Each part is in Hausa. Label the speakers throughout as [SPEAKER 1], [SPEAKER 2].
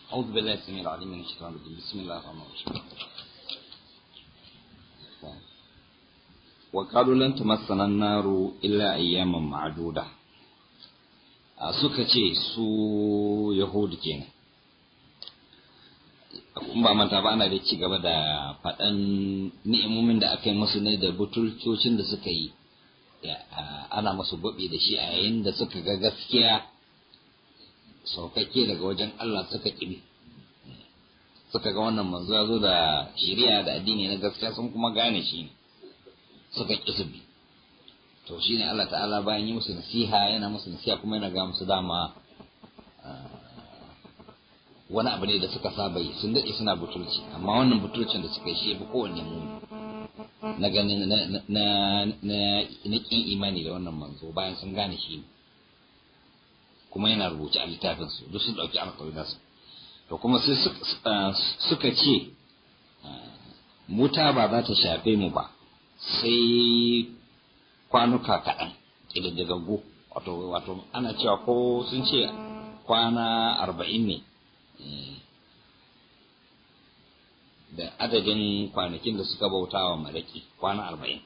[SPEAKER 1] أعوذ بالله السميع العليم من الشيطان الرجيم بسم الله الرحمن الرحيم وقالوا لن تمسنا النار إلا أياما معدودة suka ce su yahudu kenan kun ba manta ba ana da ci gaba da faɗan ni'imomin da aka yi musu ne da butulcocin da suka yi ana musu gobe da shi a yayin da suka ga gaskiya saukakke daga wajen Allah suka ƙibi suka ga wannan manzo ya zo da shari'a da addini na gaskiya sun kuma gane shi ne suka ƙi su bi to shine Allah ta'ala bayan yi musu nasiha yana musu nasiha kuma yana ga musu dama wani abu ne da suka saba yi sun daɗe suna butulci amma wannan butulcin da suka yi shi bi kowanne mu na ganin na na na kin imani da wannan manzo bayan sun gane shi ne kuma yana rubuce a littafin su duk sun dauki alƙawari da su to kuma sai suka ce muta ba za ta shafe mu ba sai kwanuka kaɗan ƙididdigaggu wato wato ana cewa ko sun ce kwana arba'in ne da adadin kwanakin da suka bauta wa malaki kwana arba'in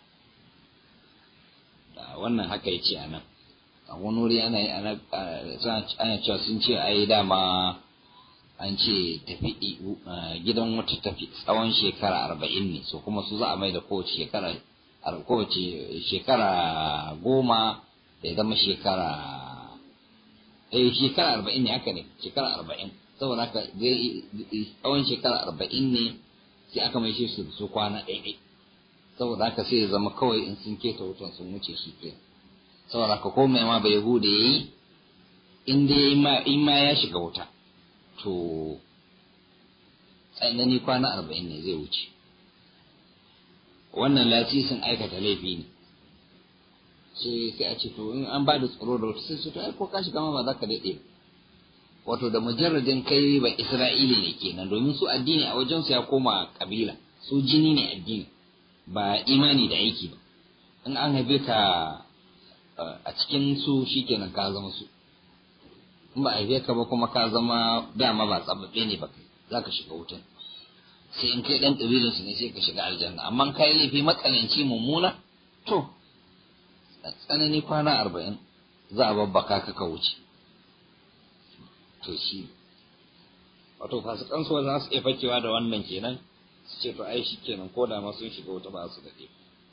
[SPEAKER 1] wannan haka ya ce a nan a wani wuri ana ana cewa sun ce ai dama an ce tafi gidan wata tafi tsawon shekara arba'in ne so kuma su za a mai da kowace shekara kowace shekara goma da ya zama shekara eh shekara arba'in ne haka ne shekara arba'in saboda haka tsawon shekara arba'in ne sai aka mai shi su kwana ɗaiɗai saboda haka sai ya zama kawai in sun keta wutan sun wuce shi ke saboda haka ko mai ma bai hude ya yi in dai in ma ya shiga wuta to tsanani kwana arba'in ne zai wuce wannan lasisin aikata laifi ne sai sai a ce to in an ba da tsaro da wata sai su to ai ko ka shiga ma ba za ka daɗe wato da mujarradin kai ba isra'ili ne kenan domin su addini a wajensu ya koma kabila su jini ne addini ba imani da aiki ba in an haife ka a cikin su shikenan ka zama su in ba a haife ka ba kuma ka zama dama ba tsababbe ne ba kai za ka shiga wutan sai in kai dan kabilan su ne sai ka shiga aljanna amma kai laifi matsananci mummuna to tsanani kwana arba'in za a babbaka ka ka wuce to shi wato fasikan su za su iya fakewa da wannan kenan su ce to ai shi kenan ko da ma sun shiga wata ba su daɗe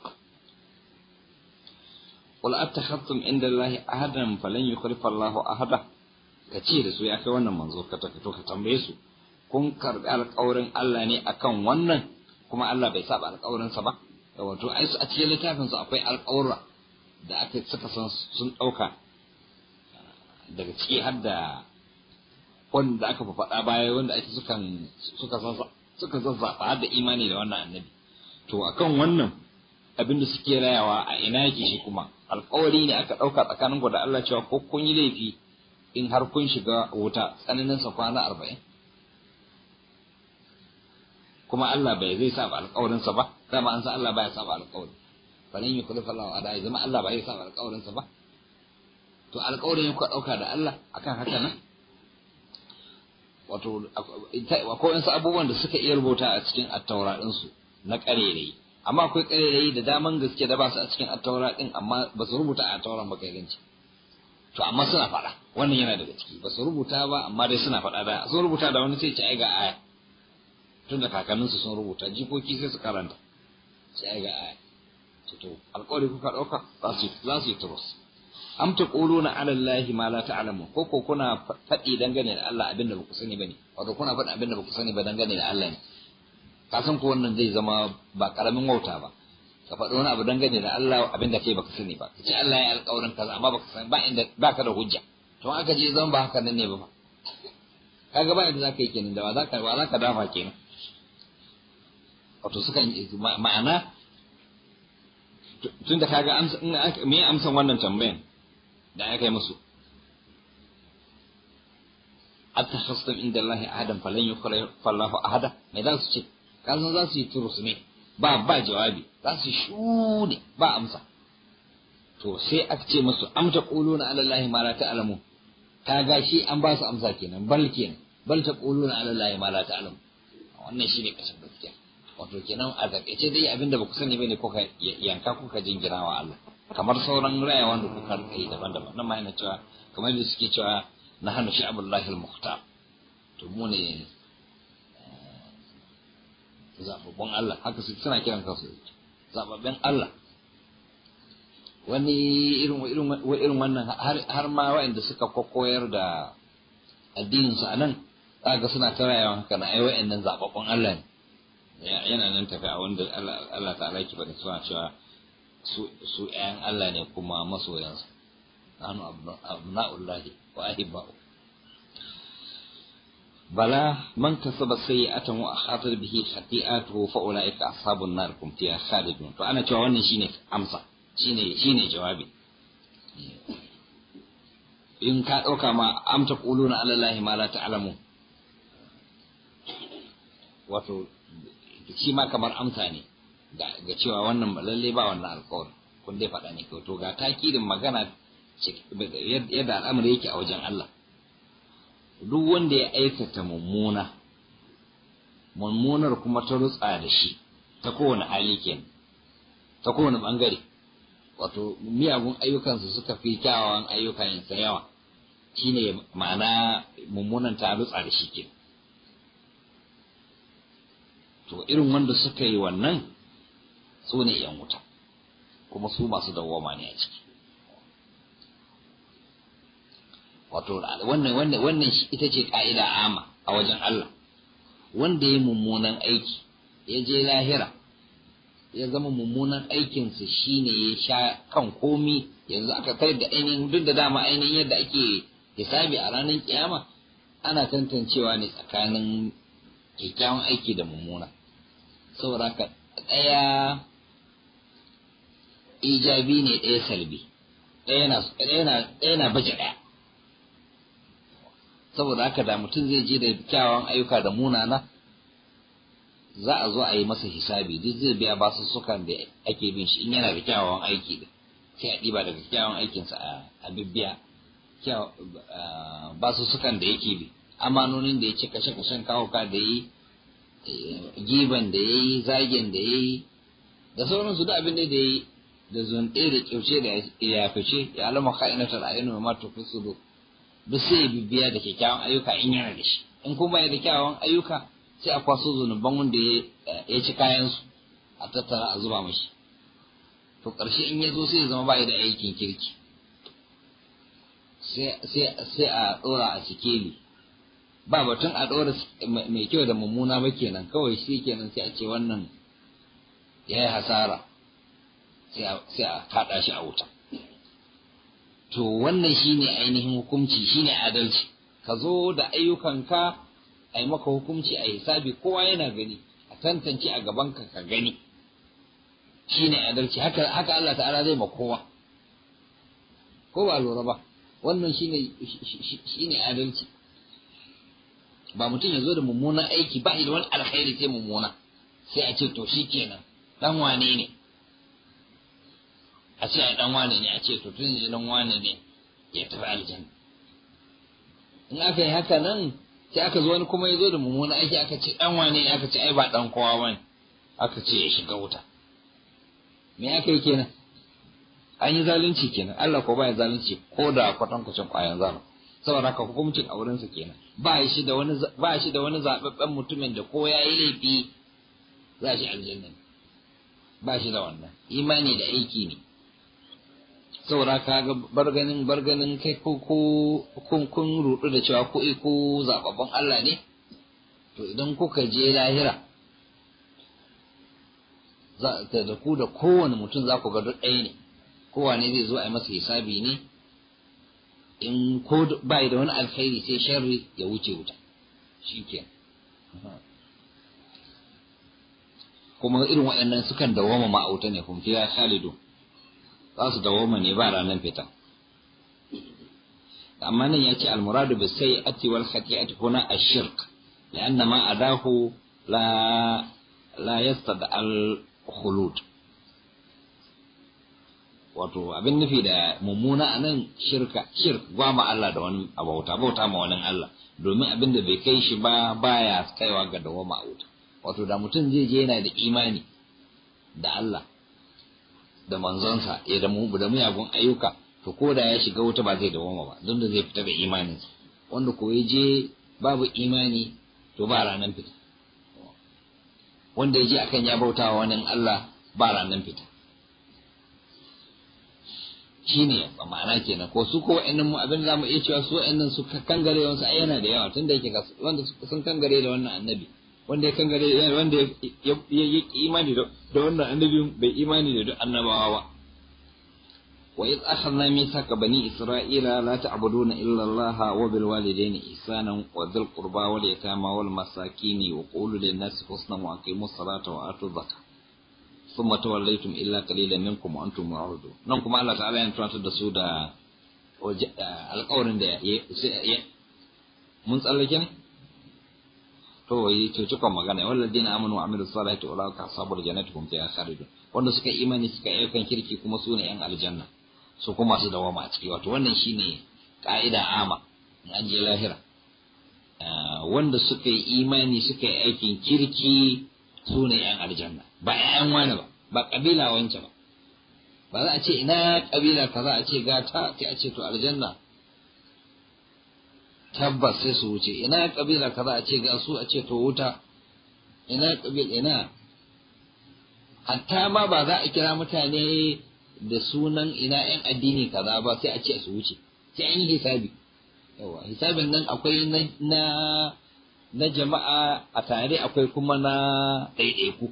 [SPEAKER 1] qul attakhadtum inda allahi ahadan falan yukhlifa allahu ahada ka ce da su ya kai wannan manzo ka to ka tambaye su kun karbi alƙawarin Allah ne akan wannan kuma Allah bai saba alƙawarinsa ba wato ai a cikin littafin su akwai alƙawura da aka suka san sun ɗauka daga ciki har da wanda aka faɗa baya wanda ake sukan suka san suka zazzafa har da imani da wannan annabi to akan wannan abin da suke rayawa a ina yake shi kuma alƙawari ne aka ɗauka tsakanin ku da Allah cewa ko kun yi laifi in har kun shiga wuta tsananin sa kwana arba'in kuma Allah bai zai saba alƙawarinsa ba dama an san Allah baya saba alƙawari falan yi kullu fallahu ada zama Allah bai saba alƙawarinsa ba to alƙawarin ku ɗauka da Allah akan haka nan wato akwai wasu abubuwan da suka iya rubuta a cikin attaura ɗinsu na ƙarerayi amma akwai ƙarerayi da daman gaske da ba su a cikin attaura ɗin amma ba su rubuta a attauran ba kai ganci to amma suna faɗa wannan yana daga ciki ba su rubuta ba amma dai suna faɗa da sun rubuta da wani sai ci ai ga aya tunda kakanninsu sun rubuta jikoki sai su karanta sai ai ga aya to alƙawari kuka ɗauka za su yi turus am taquluna ala allahi ma la ta'lamun ko ko kuna faɗi dangane da Allah abinda ba ku sani bane wato kuna faɗi abinda ba ku sani ba dangane da Allah ne ka san ko wannan zai zama ba karamin wauta ba ka faɗi wani abu dangane da Allah abinda kai baka sani ba ka ce Allah ya alƙawarin kaza amma baka sani ba inda baka da hujja to aka je zan ba haka nan ne ba fa kaga ba inda zaka yi kenan da ba zaka ba zaka dafa kenan wato sukan ma'ana tunda kaga amsa me amsan wannan tambayan da aka yi musu attakhastum inda Allah ahadan falan yukhlifa Allahu ahada me za su ce kasan za su yi turus ne ba ba jawabi za su shude ba amsa to sai aka ce musu am taquluna ala allahi ma la ta'lamu kaga shi an ba su amsa kenan bal kenan bal taquluna ala allahi ma la ta'lam wannan shine kashin gaskiya wato kenan a takaice dai abinda ba ku sani bane kuka yanka kuka jingira wa Allah kamar sauran raya wanda kuka rika yi daban-daban nan ma yana cewa kamar da suke cewa na hannu sha'abullahi al-muhtar to mu ne zababbun Allah haka su suna kiran kansu zababben Allah wani irin irin irin wannan har ma waɗanda suka koyar da addinin su anan zaka suna ta rayuwa haka na ai waɗannan zababbun Allah ne yana nan tafi a wanda Allah ta'ala ki bada suna cewa su su ƴaƴan Allah ne kuma masoyansa nanu abna'ullahi wa ahibba'u بلى من كسب سيئة وأخاطر به خطيئته فأولئك أصحاب النار هم فيها خالدون فأنا cewa wannan shine amsa shine shine jawabi in ka ɗauka ma amta quluna ala allahi ma la ta'lamu wato shi ma kamar amsa ne ga cewa wannan lalle ba wannan alƙawari kun dai faɗa ne to ga takirin magana yadda al'amari yake a wajen Allah duk wanda ya aikata mummuna mummunar kuma ta rutsa da shi ta kowane hali kenan ta kowane bangare wato miyagun ayyukansu suka fi kyawawan ayyukan yawa shine ma'ana mummunan ta rutsa da shi kenan to irin wanda suka yi wannan su ne yan wuta kuma su masu dawwama ne a ciki wato wannan wannan wannan ita ce ka'ida ama a wajen Allah wanda ya mummunan aiki ya je lahira ya zama mummunan aikinsa shine ya sha kan komi yanzu aka kai da ainihin duk da dama ainihin yadda ake hisabi a ranar kiyama ana tantancewa ne tsakanin kyakkyawan aiki da mummuna saboda haka ɗaya ijabi ne ɗaya salbi ɗaya na baje ɗaya saboda haka da mutum zai je da kyawawan ayyuka da munana za a zo a yi masa hisabi duk zai biya basu sukan da ake bin shi in yana da kyawawan aiki da sai a ɗiba daga kyawawan aikinsa a bibbiya basu sukan da yake bi amanonin da ya ci kashe kashen kawuka da yi giban da ya yi zagen da ya yi da sauransu duk abin da ya yi da zunɗe da kyauce da ya fice ya alama ka'inatar ayyana ma tufi su duk sai ya bibiya da kyakkyawan ayyuka in yana da shi in kuma ya da kyawawan ayyuka sai a kwaso zunuban wanda ya ci kayansu a tattara a zuba mashi to ƙarshe in ya zo sai ya zama ba da aikin kirki sai a ɗora a sikeli ba batun a ɗora mai kyau da mummuna ba kenan kawai shi kenan sai a ce wannan ya yi hasara sai a kaɗa shi a wuta to wannan shine ainihin hukunci shine adalci ka zo da ayyukanka a yi maka hukunci a hisabi kowa yana gani a tantance a gabanka ka gani shine adalci haka haka Allah ta'ala zai ma kowa ko ba lura ba wannan shine shine adalci ba mutum ya zo da mummunan aiki ba da wani alkhairi sai mummuna sai a ce to shikenan dan wane ne a ce ai dan wane ne a ce to tun yanzu dan wane ne ya tafi aljanna in aka yi haka nan sai aka zo wani kuma ya zo da mummuna aiki aka ce dan wane ne aka ce ai ba dan kowa bane aka ce ya shiga wuta me aka yi kenan an yi zalunci kenan Allah ko baya zalunci ko da kwatankwacin kwayan zalunci saboda haka hukuncin a wurinsa kenan ba shi da wani ba shi da wani zababben mutumin da ko yayi laifi za shi aljanna ba shi da wannan imani da aiki ne saboda ka ga barganin barganin kai ko ko kun kun rudu da cewa ko ko zababban Allah ne to idan kuka je lahira za da ku da kowane mutum za ku ga duk ɗaya ne kowane zai zo a yi masa hisabi ne in ko ba da wani alkhairi sai sharri ya wuce wuta shi ke kuma irin waɗannan sukan dawoma ma'auta ne kuma fiya khalidu za su dawoma ne ba ranar fita amma nan ya ce almuradu bi sai ati wal khati'ati huna ash-shirk لأن ما أداه لا لا يستدعى الخلود wato abin nufi da mummuna a nan shirka shirk gwama Allah da wani abauta bauta ma wani Allah domin abin da bai kai shi ba baya kaiwa ga dawama a wuta wato da mutum zai je yana da imani da Allah da manzonsa ya da mu da muyagun ayyuka to ko da ya shiga wuta ba zai dawama ba don da zai fita da imaninsa wanda ko ya je babu imani to ba ranan fita wanda ya je akan ya bautawa wani Allah ba ranan fita shine ba ma'ana kenan ko su ko wa'annan mu abin zamu iya cewa su wa'annan su kangare wasu ai yana da yawa tunda yake wanda sun kangare da wannan annabi wanda ya kangare wanda ya yi imani da wannan annabi bai imani da duk annabawa ba wa id akhadna mithaqa bani isra'ila la ta'buduna illa Allah wa bil walidayni ihsanan wa dhil qurba wal yatama wal masakin wa qulu lin nasi husnan wa aqimus salata wa atu zakata ثم توليتم إلا قليلا منكم وأنتم معرضون nan kuma Allah ta'ala ya tunatar da su da alƙawarin da ya mun tsallake ne to yi to cikon magana walladina amanu wa amilus salihati ulaika ashabul jannati hum fiha khalidun wanda suka imani suka yi kan kirki kuma su ne yan aljanna su kuma su dawama a ciki wato wannan shine ka'ida ama in an je lahira wanda suka yi imani suka yi aikin kirki su ne yan aljanna ba ƴaƴan wani ba ba kabila wance ba ba za a ce ina kabila kaza a ce gata sai a ce to aljanna tabbas sai su wuce ina kabila kaza a ce ga su a ce to wuta ina kabila ina hatta ma ba za a kira mutane da sunan ina yan addini kaza ba sai a ce su wuce sai an yi hisabi yawa hisabin nan akwai na na jama'a a tare akwai kuma na ɗaiɗaiku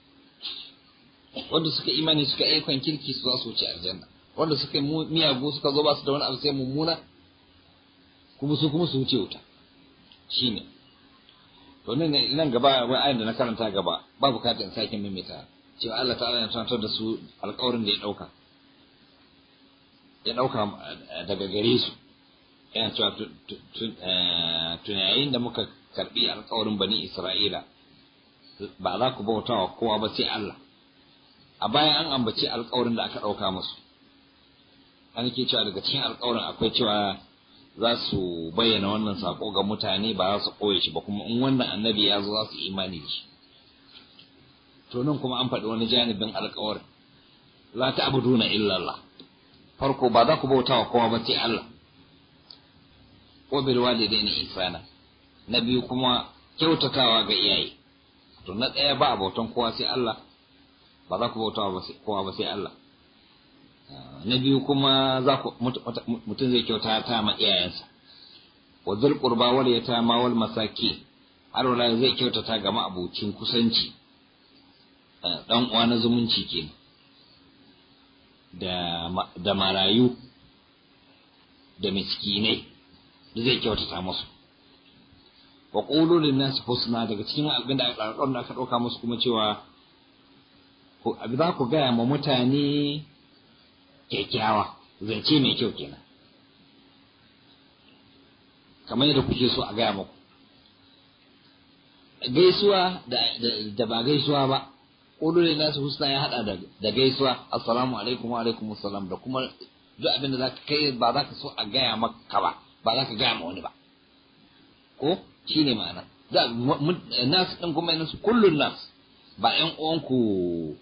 [SPEAKER 1] wanda suka imani suka aikon kirki su za su wuce aljanna wanda suka miyagu suka zo ba su da wani abu sai mummuna kuma su kuma su wuce wuta shine to nan nan gaba wai ayin da na karanta gaba ba bukatar in sake maimaita cewa Allah ta'ala ya tunatar da su alƙawarin da ya ɗauka ya ɗauka daga gare su yana cewa tunayayin da muka karbi alkawarin bani Isra'ila ba za ku bauta wa kowa ba sai Allah a baya an ambaci alkawarin da aka ɗauka musu an ke cewa daga cikin alkawarin akwai cewa za su bayyana wannan sako ga mutane ba za su koye shi ba kuma in wannan annabi ya zo za su imani da shi to nan kuma an faɗi wani janibin alkawarin la ta'buduna illa Allah farko ba za ku bauta wa kowa ba sai Allah wa bil walidaini ihsana na biyu kuma kyautatawa ga iyaye to na ɗaya ba bautan kowa sai Allah ba za ku bauta wa kowa ba sai Allah na biyu kuma za ku mutum zai kyauta ta ma iyayensa wa zul qurba wal yatama wal masaki har wala zai kyautata ga ma'abucin kusanci dan uwa na zumunci kenan da da marayu da miskinai da zai kyautata musu wa qulu lin nas husna daga cikin abin da aka aka dauka musu kuma cewa abin za ku gaya ma mutane kyakkyawa zance mai kyau kenan kamar yadda kuke so a gaya muku gaisuwa da ba gaisuwa ba ƙudurin nasu husna ya haɗa da gaisuwa assalamu alaikum wa alaikum assalam da kuma duk abin da zaka kai ba za ka so a gaya maka ba ba za ka gaya ma wani ba ko shi ne ma'ana nas ɗin kuma yana su kullun nas ba ƴan uwanku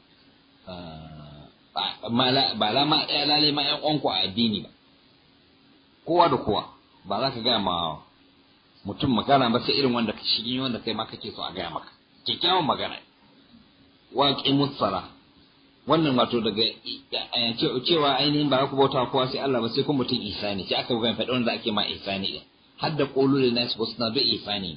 [SPEAKER 1] ba la ma ɗaya lalai ma ƴan uwanku a addini ba kowa da kowa ba za ka gaya ma mutum magana ba sai irin wanda ka shigi wanda kai ma kake so a gaya maka kyakkyawan magana waƙi mutsara wannan wato daga cewa ainihin ba ku bauta kowa sai Allah ba sai kuma mutum ihsani sai aka gani faɗi wanda ake ma ihsani din har da qulu lin nas ba suna da ihsani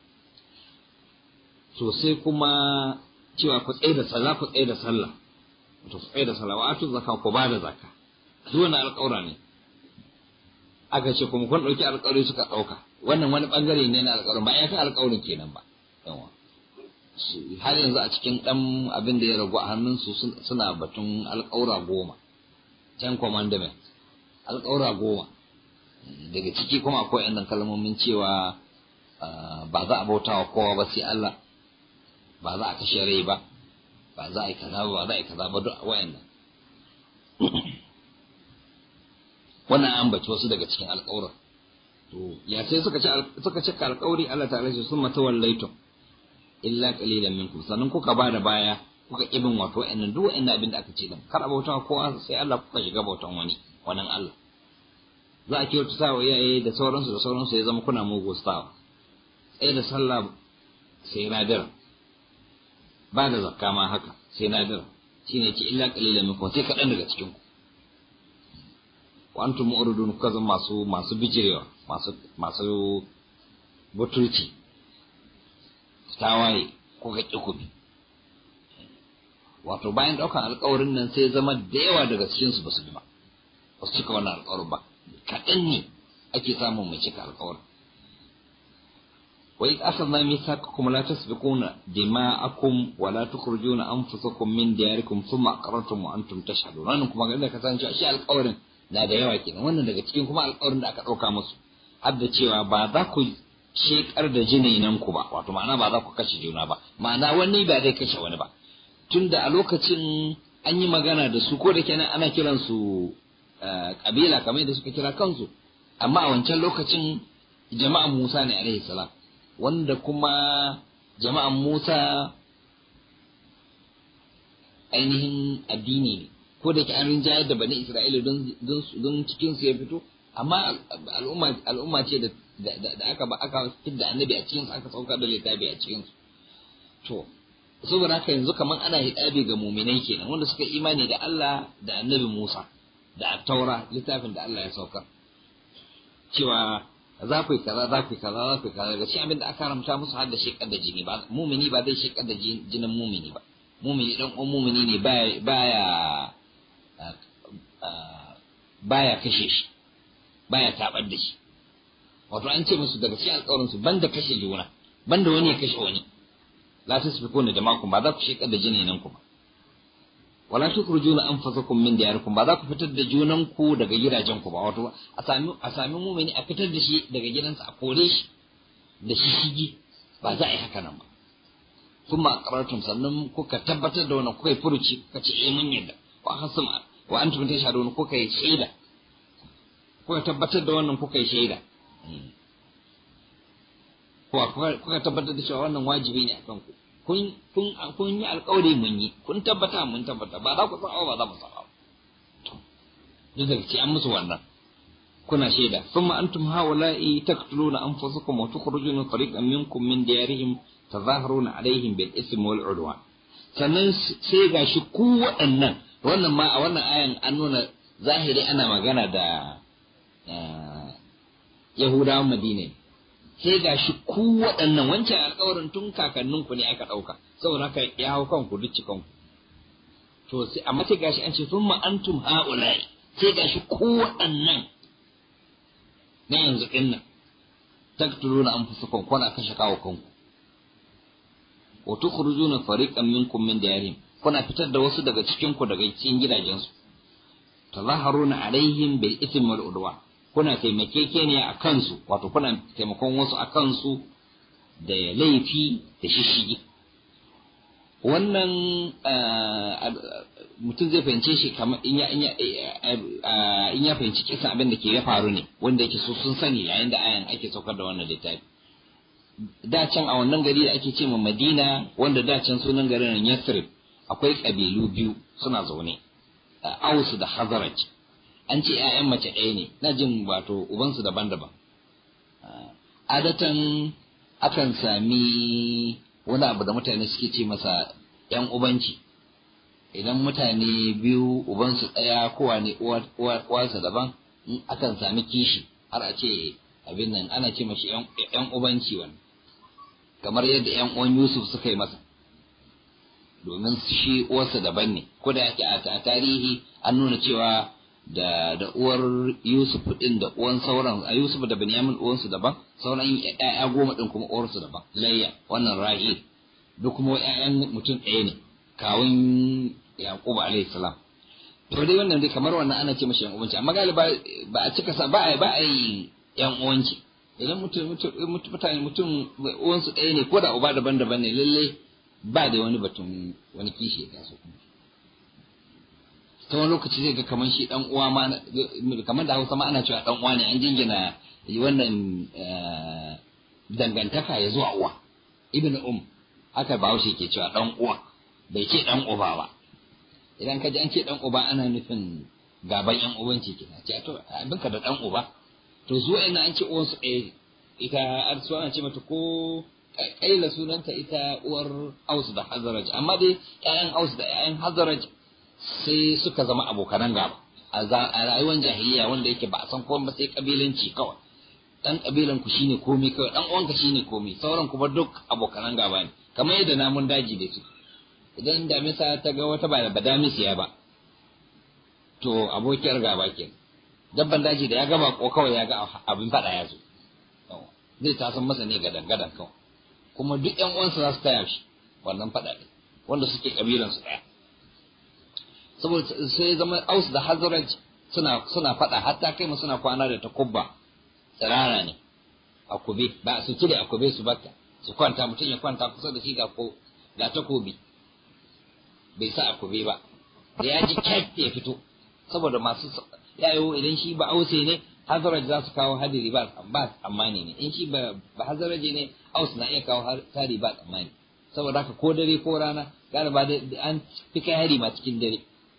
[SPEAKER 1] to sai kuma cewa ku tsaye da sallah ku tsaye da sallah to ku tsaye da sallah wa atu zakka ku ba da zakka duk wannan alƙawra ne aka ce kuma kun ɗauki alƙawari suka ɗauka wannan wani ɓangare ne na alƙawarin ba ya kan alƙawarin kenan ba yawa har yanzu a cikin ɗan abin da ya ragu a hannunsu suna batun alƙawura goma ten commandment alƙawura goma daga ciki kuma akwai yan kalmomin cewa ba za a bauta wa kowa ba sai Allah ba za a kashe rai ba ba za a yi kaza ba ba za a yi kaza ba duk wayannan wannan an bace wasu daga cikin alƙawuran to ya sai suka ci suka cika alƙawari Allah ta'ala ce sun mata wallaitum illa qalilan minkum sannan kuka ba da baya kuka ibin wato wa'annan duk wa'annan abin da aka ce din kar bauta kowa sai Allah kuka shiga bautan wani wannan Allah za a kyautata wa iyaye da sauransu da sauransu ya zama kuna mugu stawa tsaye da sallah sai nadira ba da zakka ma haka sai nadira shine ce illa qalilan minkum sai kaɗan daga cikin ku wa antum mu'ridun kuka zama masu masu bijirewa masu masu butulci tawaye ko ga kikubi wato bayan ɗaukar alkawarin nan sai zama da yawa daga cikinsu ba su bi ba ba su cika wannan alkawarin ba kaɗan ne ake samun mai cika alkawarin wa iz akhadna mithaqakum la tasbiquna dima'akum wa la tukhrijuna anfusakum min diyarikum thumma aqrartum wa antum tashhadun wannan kuma ga ka san cewa shi alkawarin na da yawa kenan wannan daga cikin kuma alkawarin da aka ɗauka musu har da cewa ba za ku shekar da jininan ku ba wato ma'ana ba za ku kashe juna ba ma'ana wani ba zai kashe wani ba tunda a lokacin an yi magana da su ko da kenan ana kiran su kabila kamar yadda suka kira kansu amma a wancan lokacin jama'an Musa ne alaihi salam wanda kuma jama'an Musa ainihin addini ne ko da ke an rinjayar da bani Isra'ila don cikin su ya fito amma al'umma al'umma ce da da aka ba aka fidda annabi a cikin su aka saukar da littafi a cikin su to saboda haka yanzu kaman ana hidabi ga muminai kenan wanda suka imani da Allah da annabi Musa da taura littafin da Allah ya saukar cewa za ku yi kaza za ku yi kaza za ku yi kaza ga shi abin da aka haramta musu har da shekar da jini ba mumini ba zai shekar da jinin mumini ba mumini dan uwan mumini ne baya baya baya kashe shi baya tabar da shi wato an ce musu daga cikin alƙawarin su banda kashe juna banda wani ya kashe wani la tasfikuna jama'akum ba za ku shekar da jinin ku ba wala tukhrijuna anfusakum min diyarikum ba za ku fitar da junan ku daga gidajen ku ba wato a sami a sami mu'mini a fitar da shi daga gidansa a kore shi da shi shigi ba za a yi haka nan ba kuma aqrartum sannan kuka tabbatar da wannan kuka yi furuci kuka ce eh mun yadda wa hasum wa antum tashhadun kuka yi shaida kuka tabbatar da wannan kuka yi shaida kuka tabbatar da cewa wannan wajibi ne akan ku kun kun kun yi alƙawari mun yi kun tabbata mun tabbata ba za ku san ba za mu san to duk da ce an musu wannan kuna shaida thumma antum haula'i taqtuluna anfusakum wa tukhrijuna fariqan minkum min diyarihim tazaharuna alaihim bil ism wal udwan sannan sai gashi ku waɗannan wannan ma a wannan ayan an nuna zahiri ana magana da Yahudawan Madina sai ga shi ku waɗannan wancan alƙawarin tun kakanninku ne aka ɗauka saboda haka ya hau kanku duk cikanku to sai amma sai gashi an ce sun antum ha'ulai sai gashi ku waɗannan na yanzu ɗin nan taktuluna anfusakum kuna kashe kawo kanku wa tukhrujuna fariqan minkum min diyarihim kuna fitar da wasu daga cikin ku daga cikin gidajensu tazaharuna alaihim bil ithmi wal udwan kuna taimakekeniya a kansu wato kuna taimakon wasu a kansu da laifi da shishigi wannan mutum zai fahimce shi kamar in ya fahimci kisan abin da ke ya faru ne wanda yake so sun sani yayin da ayan ake saukar da wannan littafi da can a wannan gari da ake ce ma madina wanda da can sunan garin yathrib akwai kabilu biyu suna zaune aus da hazaraj an ce ‘ya'yan mace ɗaya ne na jin wato ubansu daban-daban adatan akan sami wani abu da mutane suke ce masa ‘yan ubanci idan mutane biyu ubansu ɗaya kowa ne uwarsa daban akan sami kishi har a ce abin nan ana ce mashi ‘yan ubanci wani kamar yadda ‘yan uwan yusuf suka yi masa domin shi uwarsa daban ne ko da yake a tarihi an nuna cewa da da uwar Yusuf din da uwan sauran a Yusuf da Benyamin uwansu daban sauran ƴaƴa goma din kuma uwarsu daban Layya wannan Rahil duk kuma ƴaƴan mutum ɗaya ne kawun Yaqub alayhi salam to dai wannan dai kamar wannan ana ce mashi yan uwanci amma galiba ba a cika sa ba a ba a yi yan uwanci idan mutum mutane mutum uwansu ɗaya ne ko da uba daban-daban ne lalle ba da wani batun wani kishi ya taso kuma ta wani lokaci zai ga kamar shi dan uwa ma kamar da Hausa ma ana cewa dan uwa ne an jingina wannan dangantaka ya zuwa uwa ibn um haka bahaushe ke cewa dan uwa bai ce dan uba ba idan ka ji an ce dan uba ana nufin gaban yan ubanci kina ce to abinka da dan uba to zuwa ina an ce uwan su ɗaya ita arsuwa ana ce mata ko kaila sunanta ita uwar aus da hazaraj amma dai ƴaƴan aus da ƴaƴan hazaraj sai suka zama abokanan gaba a rayuwar jahiliya wanda yake ba a san komai ba sai kabilanci kawai dan kabilan ku shine komai kawai dan uwanka shine komai sauran kuma duk abokanan gaba ne kamar yadda namun daji da su idan damisa ta ga wata ba da damisiya ba to abokiyar gaba ke dabban daji da ya gaba ko kawai ya ga abin fada ya zo zai ta san masa ne gadan gadan kawai kuma duk ƴan uwansa za su taya shi wannan fada ne wanda suke kabilan su daya saboda sai zama aus da hazraj suna suna fada hatta kai mu suna kwana da takubba tsirara ne a kube ba su cire a kube su baka su kwanta mutum ya kwanta kusa da shi ga ko ga takobi bai sa a kube ba da ya ji kyat ya fito saboda masu yayo idan shi ba ause ne hazaraj za su kawo hadiri ba ba tsammani ne in shi ba hazaraje ne aus na iya kawo hari ba tsammani saboda haka ko dare ko rana gara ba da an fi kai hari ma cikin dare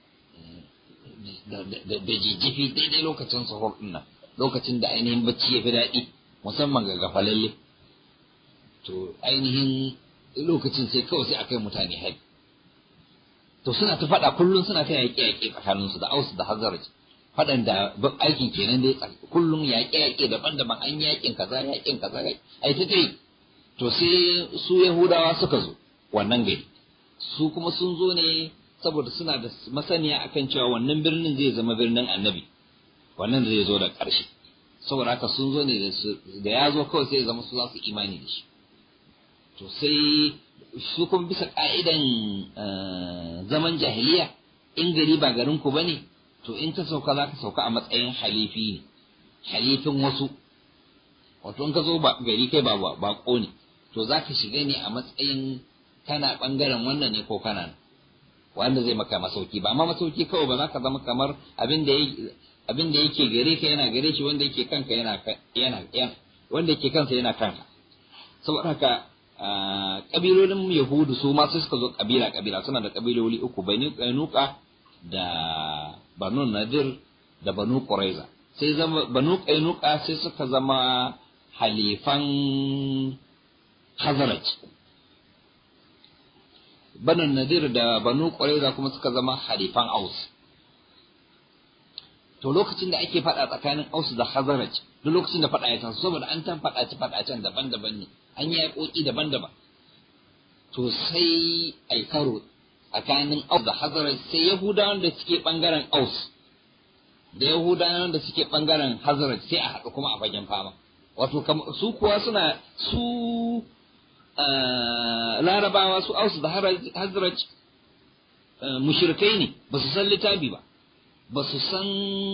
[SPEAKER 1] da jijjifi daidai lokacin sahur din nan lokacin da ainihin bacci ya fi daɗi musamman ga gafalalle to ainihin lokacin sai kawai sai akai mutane hari to suna ta faɗa kullum suna ta yaƙe-yaƙe tsakaninsu da ausu da hazaraj faɗan da aikin kenan dai kullum yaƙe-yaƙe daban-daban an yaƙin kaza yaƙin kaza ai ta tai to sai su yahudawa suka zo wannan gari su kuma sun zo ne saboda suna da masaniya akan cewa wannan birnin zai zama birnin annabi wannan zai zo da ƙarshe saboda haka sun zo ne da ya zo kawai sai zama su za su imani da shi to sai su kuma bisa ka'idan zaman jahiliya in gari ba garin ku bane to in ka sauka za ka sauka a matsayin halifi ne halifin wasu wato in ka zo gari kai ba bako ne to za ka shiga ne a matsayin kana bangaren wannan ne ko kana wanda zai maka masauki ba amma masauki kawai ba za ka zama kamar abin da abin da yake gare ka yana gare shi wanda yake kanka yana yana wanda yake kansa yana kanka saboda haka kabilolin yahudu su ma sai suka zo kabila kabila suna da kabiloli uku bani kainuka da banu nadir da banu quraiza sai zama banu kainuka sai suka zama halifan hazaraj banu nadir da banu quraiza kuma suka zama halifan aus to lokacin da ake faɗa tsakanin aus da hazaraj duk lokacin da faɗa ya taso saboda an tan faɗace faɗacen daban-daban ne an yi yaƙoƙi daban-daban to sai ai karo tsakanin aus da hazaraj sai yahudawan da suke ɓangaren aus da yahudawan da suke ɓangaren hazaraj sai a haɗu kuma a fagen fama wato su kuwa suna su larabawa su aus da hazaraj mushrikai ne ba su san littafi ba ba su san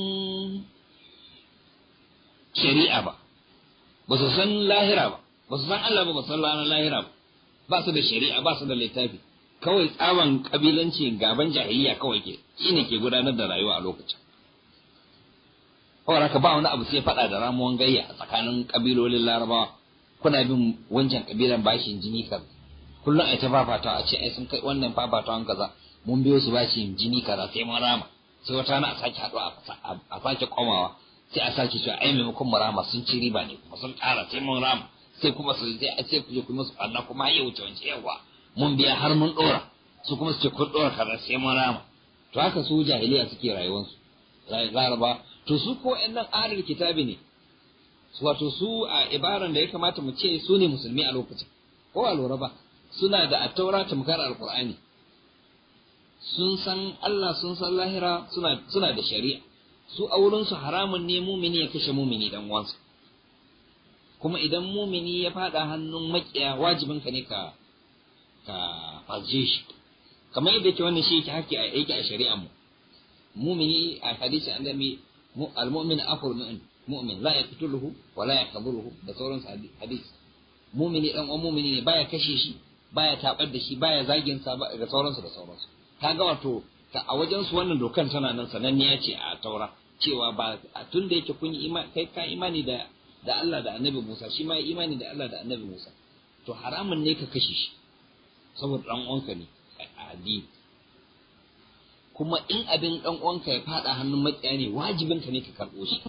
[SPEAKER 1] shari'a ba ba su san lahira ba ba su san Allah ba ba su san ranar lahira ba ba su da shari'a ba su da littafi kawai tsaban kabilanci gaban jahiliya kawai ke shine ke gudanar da rayuwa a lokacin kawai haka ba wani abu sai faɗa da ramuwan gayya a tsakanin kabilolin larabawa kuna bin wancan kabilan bashin jini kaza kullum a ta fafata a ce ai sun kai wannan fafatawan kaza mun biyo su bashin jini kaza sai mun rama sai wata rana a sake haɗuwa a sake komawa sai a sake cewa ai maimakon mu rama sun ci riba ne kuma sun ƙara sai mun rama sai kuma su sai a ce ku je ku musu ɓanna kuma ya wuce wance yawa mun biya har mun ɗora su kuma su ce kun ɗora kaza sai mun rama to haka su jahiliya suke rayuwarsu laraba to su ko ƴan nan ahlul kitabi ne wato su a ibaran da ya kamata mu ce su ne musulmi a lokacin ko a lura ba suna da attaura tamkar alqur'ani sun san Allah sun san lahira suna suna da shari'a su a wurin su haramun ne mumini ya kashe mumini dan uwansa kuma idan mumini ya fada hannun makiya wajibin ka ne ka ka faje shi kamar yadda yake wannan shi yake haƙƙi a yake a shari'a mu mumini a hadisi an dami al-mu'min afur min mu'min la yaqtuluhu wa la yaqburuhu da sauran hadisi mumini dan uwan mumini ne baya kashe shi baya tabar da shi baya zagin sa da sauransu da sauransu kaga wato a wajen su wannan dokan tana nan sananniya ce a taura cewa ba tun da yake kun yi kai ka imani da da Allah da annabi Musa shi ma ya imani da Allah da annabi Musa to haramun ne ka kashe shi saboda dan uwanka ne a addini kuma in abin dan uwanka ya fada hannun makiya ne wajibin ka ne ka karbo shi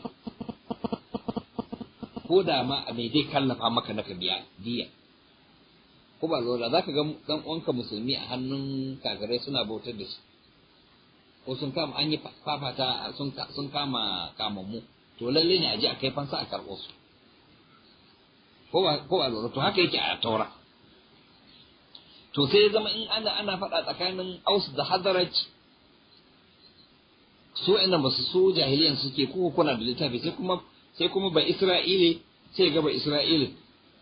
[SPEAKER 1] ko da ma a mai zai kallafa maka na ka biya diya ko ba lura za ka ga dan uwanka musulmi a hannun kagarai suna bautar da shi ko sun kama an yi fafata sun kama kamammu to lalle ne a je a kai fansa a karɓo su ko ba lura to haka yake a taura to sai zama in ana ana faɗa tsakanin aus da hadaraj su ina ba su so jahiliyan suke ko kuna da littafi sai kuma sai kuma ba isra'ile sai ga ba isra'ile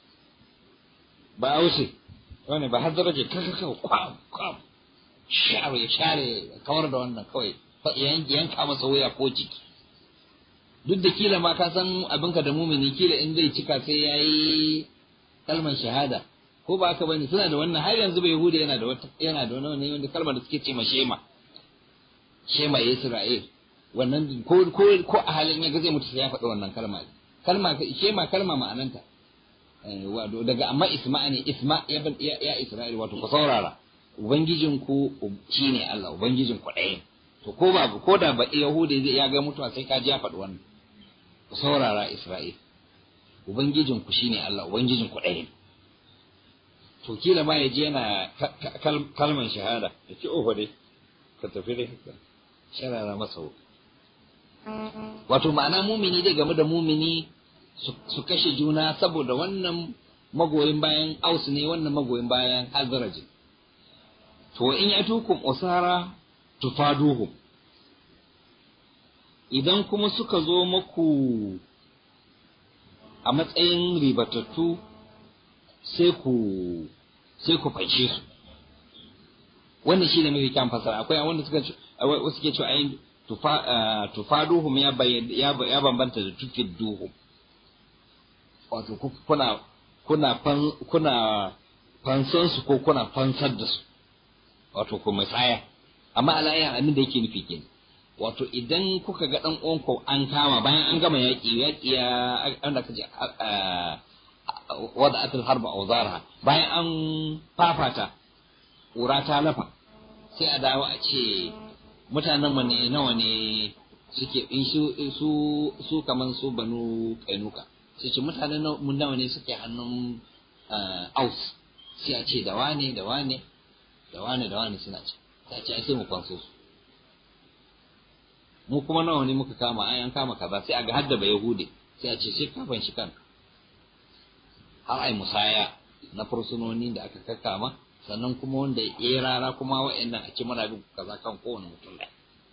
[SPEAKER 1] ba aushe wani ba hadaraj kaka kaka kwam kwam share ya share kawar da wannan kawai yanka masa wuya ko ciki duk da kila ma ka san abinka da mumini kila in zai cika sai ya yi kalmar shahada ko ba haka bane suna da wannan har yanzu bai huda yana da wata yana da wani wanda kalmar da suke ce ma shema shema Isra'il wannan ko ko ko a halin ya ga zai mutu sai ya faɗi wannan kalma kalma shema kalma ma'ananta wato daga amma isma ne isma ya ya Isra'il wato ku saurara ubangijin ku shine Allah ubangijin ku ɗaya to ko ba ko da ba Yahuda zai ya ga mutuwa sai ka ji ya faɗi wannan ku saurara Isra'il ubangijin ku shine Allah ubangijin ku ɗaya to kila ma ya je yana kalman shahada ya ce oho dai ka tafi dai sharara masa wato ma'ana mumini zai game da mumini su kashe juna saboda wannan magoyin bayan aus ne wannan magoyin bayan hazaraji to in ya tukum usara tufaduhum idan kuma suka zo maku a matsayin ribatattu sai ku sai ku fanshe su wannan shi ne mafi kyan fasara akwai wanda suka wasu ke cewa ayin tufaduhum ya ya bambanta da tufidduhum wato kuna kuna kuna fansan su ko kuna fansar da su wato ku tsaya amma alaya abin da yake nufi kenan wato idan kuka ga dan uwanku an kama bayan an gama yaƙi yaƙi ya an da kaje wada'at al-harb awzarha bayan an fafata ƙura ta lafa sai a dawo a ce mutanen mu ne nawa ne suke in su su su kaman su banu kainuka sai ce mutanen mu nawa ne suke hannun aus sai a ce da wane da wane da wane da wane suna ce sai a ce ai sai mu kwanso su mu kuma nawa ne muka kama ai an kama kaza sai a ga hadda ba yahude sai a ce sai kafan shi kanka har ai musaya na fursunoni da aka kakkama sannan kuma wanda ya rara kuma wa'annan a ce muna bin kaza kan kowane mutum ɗaya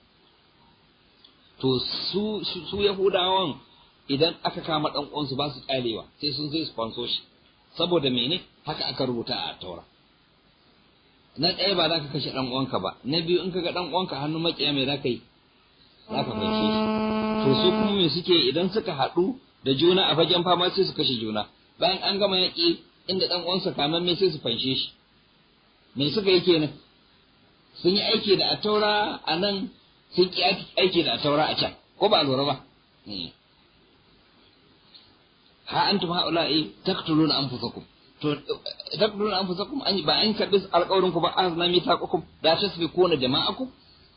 [SPEAKER 1] to su su yahudawan idan aka kama dan uwansu ba su kyalewa sai sun sai su fanso shi saboda mene haka aka rubuta a taura na ɗaya ba za ka kashe dan uwanka ba na biyu in ka ga dan uwanka hannun makiya mai za ka yi za ka fanshe shi to su kuma me suke idan suka haɗu da juna a fagen fama sai su kashe juna bayan an gama yaƙi inda ɗan uwansa kaman me sai su fanshe shi me suka yi kenan sun yi aiki da ataura a nan sun ki aiki da ataura a can ko ba lura ba ha antum haula'i taqtuluna anfusakum to taqtuluna anfusakum an ba an karbi alƙawarin ku ba azna mitaqukum da tasfikuna jama'akum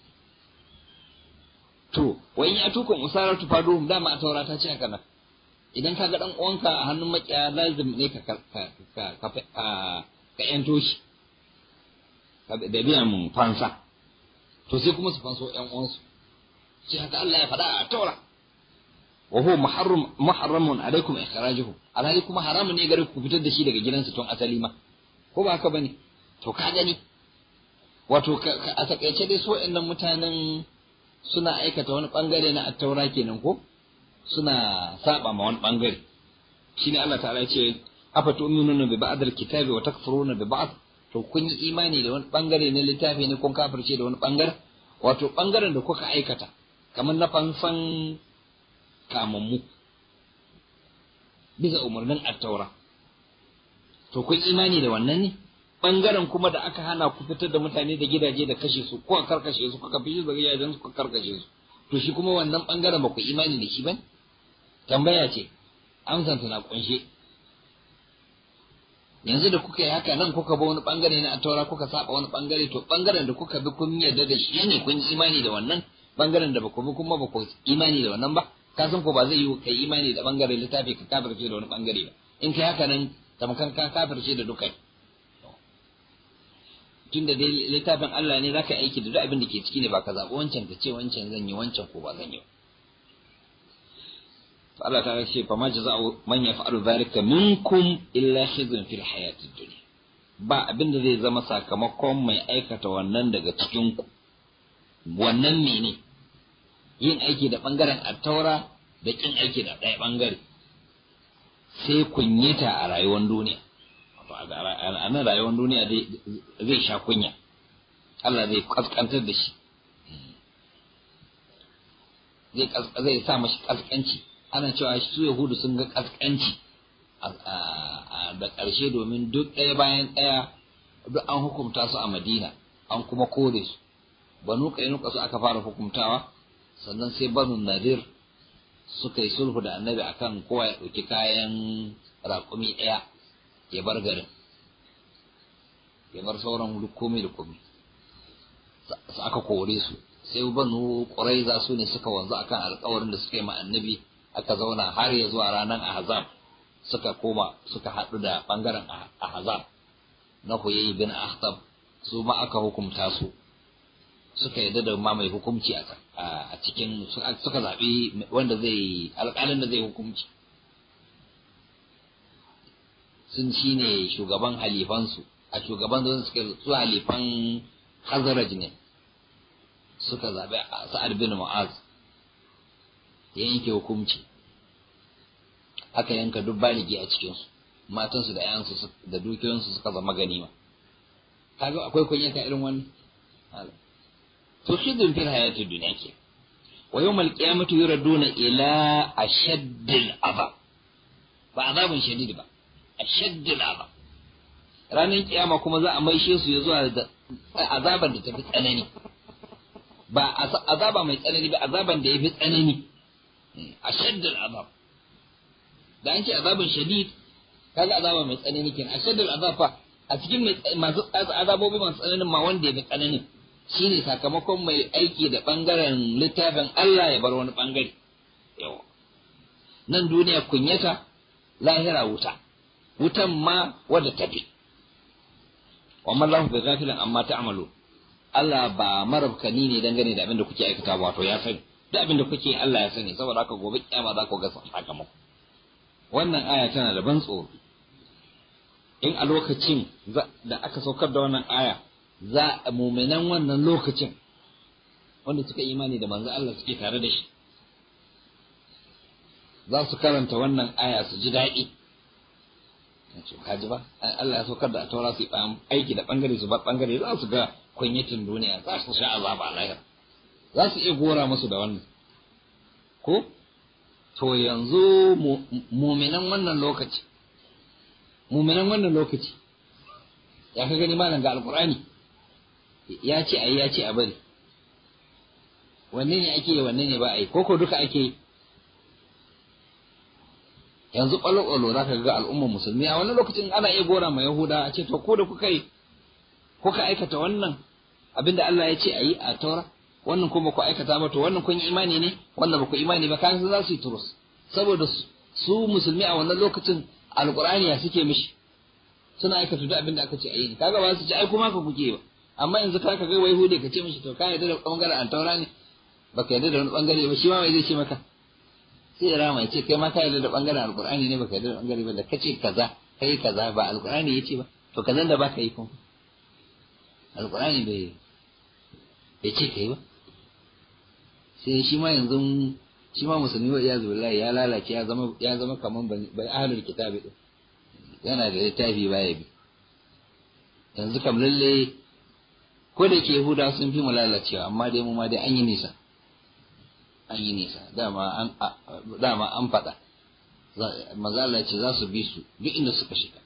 [SPEAKER 1] to wa in yatukum usaratu faduhum dama ataura ta ce haka nan idan ka ga dan uwanka a hannun makiya lazim ne ka ka ka ka ka yanto shi da biyan fansa to sai kuma su fanso ƴan uwansu sai haka Allah ya faɗa a taura wa huwa muharram muharramun alaikum ikhrajuhu alhali kuma haramun ne gare ku fitar da shi daga gidansa tun asali ma ko ba haka bane to ka gani wato a takaice dai so ɗan mutanen suna aikata wani bangare na attaura kenan ko suna saba ma wani bangare shine Allah ta'ala ya ce afa tu'minuna bi ba'd al-kitabi wa takfuruna bi ba'd to kun yi imani da wani bangare na littafi ne kun kafirce da wani bangare wato bangaren da kuka aikata kamar na fansan kamammu bisa umarnin attaura to kun imani da wannan ne bangaren kuma da aka hana ku fitar da mutane da gidaje da kashe su ko a karkashe su kuka fi da gidajen su kuka karkashe su to shi kuma wannan bangaren ba ku imani da shi ba tambaya ce amsan na kunshe yanzu da kuka yi haka nan kuka ba wani bangare na taura kuka saba wani bangare to bangaren da kuka bi kun yarda da shi ne kun yi imani da wannan bangaren da baku bi kuma ba ku imani da wannan ba ka san ko ba zai yi kai imani da bangaren littafi ka kafirce da wani bangare ba in kai haka nan tamkar ka kafirce da dukai tunda dai littafin Allah ne zaka aiki da duk abin da ke ciki ne ba ka zaɓi wancan ka ce wancan zan yi wancan ko ba zan yi to Allah ta ce fa ma jaza'u man yaf'alu dhalika minkum illa khizyun fil hayatid dunya ba abin da zai zama sakamakon mai aikata wannan daga cikin ku wannan mene yin aiki da bangaren attaura da kin aiki da ɗaya bangare sai kunyata a rayuwar duniya a nan rayuwar duniya zai sha kunya Allah zai kaskantar da shi zai sa mashi kaskanci ana cewa su yahudu sun ga kaskanci da ƙarshe domin duk ɗaya bayan ɗaya duk an hukumta su a madina an kuma kore su banu kainuka su aka fara hukumtawa sannan sai banu nadir suka yi sulhu da annabi akan kowa ya ɗauki kayan raƙumi ɗaya ya bar garin ya bar sauran komai da komai su aka kore su sai banu ƙuraiza su ne suka wanzu akan alƙawarin da suka yi ma annabi aka zauna har ya zuwa ranar ahzab suka koma suka haɗu da ɓangaren ahzab na huyayi bin ahtab su ma aka hukumta su suka yadda da ma mai hukumci a cikin suka zaɓi wanda zai alƙalin da zai hukumci sun shi ne shugaban halifansu a shugaban da suka su halifan hazaraj ne suka zaɓi sa'ad bin mu'az ya yanke hukumci aka yanka duk baligi a cikinsu matansu da ‘yansu da dukiyoyinsu suka zama ganima kaga akwai kunyata irin wannan to shidun fil hayatid dunya ke wa yawmal qiyamati yuraduna ila ashaddil azab ba azabun shadid ba ashaddil azab ranar kiyama kuma za a maishe su ya zuwa da azaban da tafi tsanani ba azaba mai tsanani ba azaban da yafi tsanani ashaddil azab da an ce azabun shadid kaga azaba mai tsanani kenan ashaddil azab fa a cikin masu azabobi masu tsananin ma wanda ya fi tsananin shine sakamakon mai aiki da ɓangaren littafin Allah ya bar wani ɓangare. Yawa. Nan duniya kunyata, lahira wuta, wutan ma wadda tafi. Wa mallahu bi gafilan amma ta'malu. Allah ba marabkani ne dangane da abin da kuke aikata wato ya sani. Duk abin da kuke Allah ya sani saboda haka gobe kiyama za ku ga sakamako. Wannan aya tana da ban tsoro. In a lokacin da aka saukar da wannan aya za a muminan wannan lokacin wanda suka imani da manzo Allah suke tare da shi za su karanta wannan aya su ji daɗi kaji ba Allah ya saukar da taura su aiki da bangare su ba bangare za su ga kunyatin duniya za su sha azaba a lahira za su iya gora musu da wannan ko to yanzu muminan wannan lokaci muminan wannan lokaci ya ka gani malam ga alkur'ani ya ce a yi ya ce a bari wanne ne ake yi wanne ne ba a yi koko duka ake yi yanzu ƙwalo-ƙwalo za ka ga al'ummar musulmi a wani lokacin ana iya gora ma yahuda a ce to ko da kuka yi kuka aikata wannan abinda Allah ya ce a yi a taura wannan kuma ku aikata ba to wannan kun yi imani ne wannan ba ku imani ba kan za su yi turus saboda su musulmi a wannan lokacin alƙur'ani ya suke mishi suna aikata duk abinda aka ce a yi kaga ba su ce ai kuma ka kuke ba amma yanzu ka ga wai hude ka ce mishi to ka yarda da bangaren altaura ne baka yarda da wani bangare ba shi ma mai zai ce maka sai rama ce kai ma ka yarda da bangaren alqur'ani ne baka yarda da bangare ba da kace kaza kai kaza ba alqur'ani yace ba to kazan da baka yi kuma alqur'ani bai bai ce kai ba sai shi ma yanzu shi ma musulmi wa iyazu billahi ya lalace ya zama ya zama kaman bai ahlul kitabi din yana da littafi baya bi yanzu kam lalle ko da ke Yahuda sun fi mu lalacewa amma dai mu ma dai an yi nisa an yi nisa dama an dama an faɗa mazala ce za su bi su duk inda suka shiga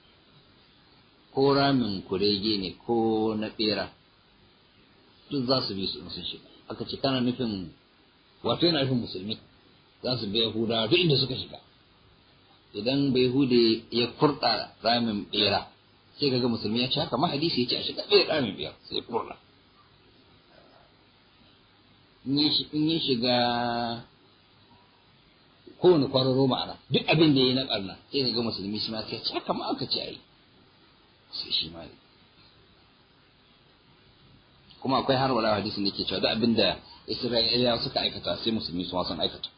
[SPEAKER 1] ko ramin kurege ne ko na ɓera duk za su bi su in sun shiga aka ce kana nufin wato yana nufin musulmi za su bi Yahuda duk inda suka shiga idan bai hude ya kurɗa ramin bera sai kaga musulmi ya ci haka ma hadisi ya ce a shiga ɗaya ramin bera sai ya kurɗa in ya shiga kowane kwararo ma'ana duk abin da ya yi na ɓarna sai kaga musulmi shi ma sai ya ci haka ma aka ce a yi sai shi ma kuma akwai har wala hadisin da ke cewa duk abin da Isra'ilawa suka aikata sai musulmi su sun aikata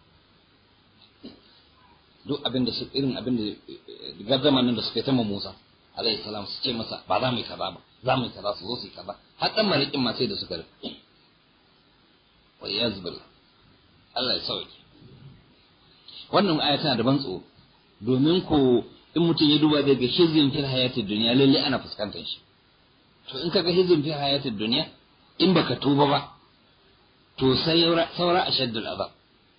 [SPEAKER 1] duk abin da su irin abin da gardama nan da suka yi ta Musa alayhi salam su ce masa ba za mu yi kaza ba za mu yi kaza su zo su yi kaza har dan malikin ma sai da suka rufe wa yazbil Allah ya sauke wannan aya tana da ban tsoro domin ko in mutum ya duba daga hizbin fil hayatid dunya lalle ana fuskantar shi to in kaga hizbin fil hayatid dunya in baka tuba ba to sai saura ashaddul azab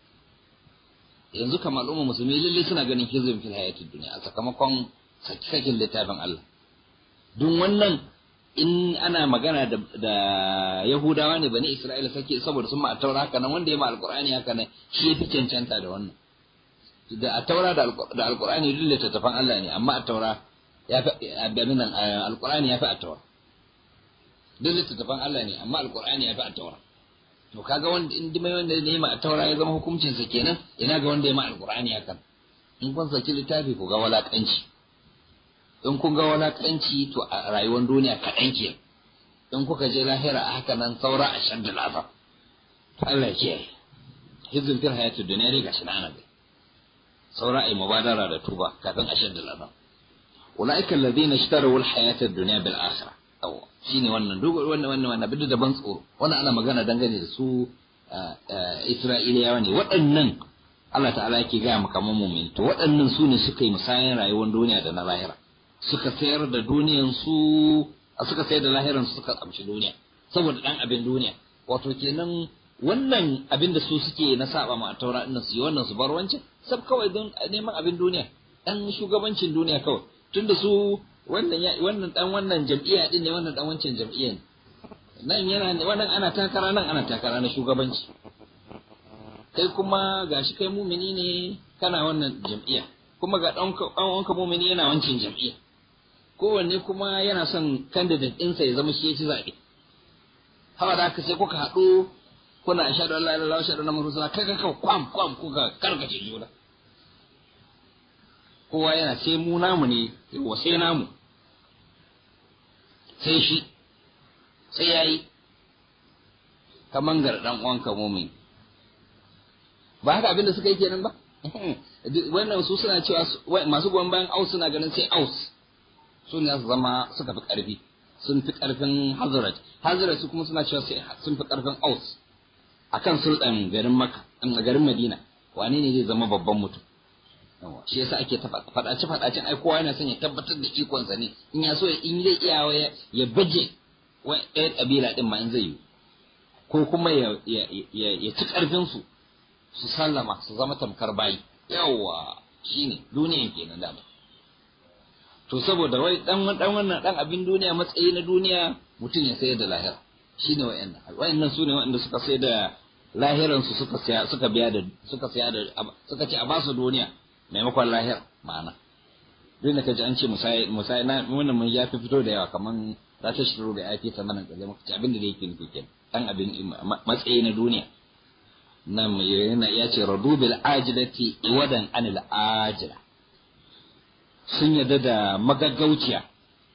[SPEAKER 1] yanzu kamar al'umma musulmi lalle suna ganin hizbin fil hayatid dunya a sakamakon sakin littafin Allah duk wannan in ana magana da, da Yahudawa ne bani Isra'ila sake saboda sun ma a taura haka nan wanda ya ma alqur'ani haka nan shi yafi cancanta da wannan da a taura da alqur'ani duk littattafan Allah ne amma a taura ya fi abin nan alqur'ani ya fi a taura duk littattafan Allah ne amma alqur'ani ya fi a taura to kaga wanda in mai wanda ne ma a taura ya zama hukuncin sa kenan ina ga wanda ya ma alqur'ani hakan in kun saki littafi ku ga walakanci in kun ga walakanci to a rayuwar duniya kaɗan ke in kuka je lahira a haka nan saura a shan da lafa Allah ya kiyaye hizbin fil hayatud dunya dai gashi na anabi saura ai mubadara da tuba kafin a shan da lafa ulaika alladhina ishtaraw al hayatad dunya bil akhirah aw shine wannan duk wannan wannan wannan bidu da ban tsoro wannan ana magana dangane da su Isra'iliyawa ne waɗannan Allah ta'ala yake gaya maka mumin to waɗannan su ne suka yi musayan rayuwar duniya da na lahira suka sayar da duniyan su suka sayar da lahiran su suka amshi duniya saboda dan abin duniya wato kenan wannan abin da su suke na saba ma taura din su yi wannan su bar wancan sab kawai don neman abin duniya dan shugabancin duniya kawai tunda su wannan ya wannan dan wannan jam'iyya din ne wannan dan wancan jam'iyya ne nan yana wannan ana takara nan ana takara na shugabanci kai kuma gashi kai mumini ne kana wannan jam'iyya kuma ga dan wanka mumini yana wancan jam'iyya kowanne kuma yana son candidate ɗinsa ya zama shi ya ci zaɓe. Hawa da haka sai kuka haɗu kuna a shaɗu Allah Allah shaɗu na marusa kai kai kwam kwam kuka karkace juna. Kowa yana sai mu namu ne yawa sai namu sai shi sai ya yi kaman garɗan uwanka mumin. Ba haka abin da suka yi kenan ba? Wannan su suna cewa masu goyon bayan aus suna ganin sai aus. su ne su zama suka fi ƙarfi sun fi ƙarfin hazrat hazrat su kuma suna cewa sun fi ƙarfin aus akan sultan garin maka garin madina wane ne zai zama babban mutum shi yasa ake faɗace faɗacen ai kowa yana son ya tabbatar da ikonsa ne in ya so in zai iya ya baje ɗaya ƙabila ɗin ma in zai yi ko kuma ya ci ƙarfin su su sallama su zama tamkar bayi yawa shine duniyan kenan dama to saboda wai dan dan wannan dan abin duniya matsayi na duniya mutum ya sayar da lahira shine wayannan wayannan su ne wanda suka sayar da lahiran su suka saya suka biya da suka saya da suka ce a ba su duniya maimakon lahira ma'ana duk da kaji an ce musai musai na wannan mun ya fi fito da yawa kaman za ta shiru da yafi ta manan kaje muka ci abin da yake nufi kenan dan abin matsayi na duniya nan yana ya ce radu bil ajilati iwadan anil ajila sun yarda da magaggauciya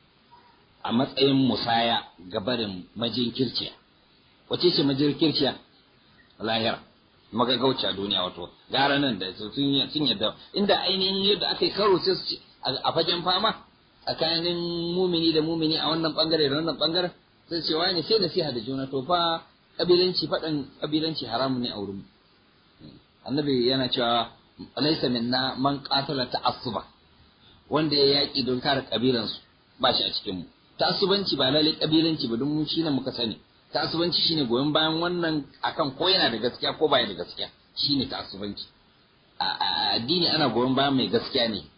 [SPEAKER 1] a matsayin musaya ga barin majinkirciya wace ce majinkirciya lahira magaggauciya duniya wato gara nan da sun yarda inda ainihin yadda aka yi karo sai su ce a fagen fama tsakanin mumini da mumini a wannan bangare da wannan bangaren sai ce wani sai nasiha da juna to fa kabilanci faɗan kabilanci haramun ne a wurin annabi yana cewa laisa minna man qatala ta'assuba wanda ya yaƙi don kare ƙabilansu ba shi a cikinmu ta'assubanci ba lalle ƙabilanci ba don mu shi ne muka sani ta'assubanci shine goyon bayan wannan akan ko yana da gaskiya ko baya da gaskiya shine ta'assubanci a addini ana goyon bayan mai gaskiya ne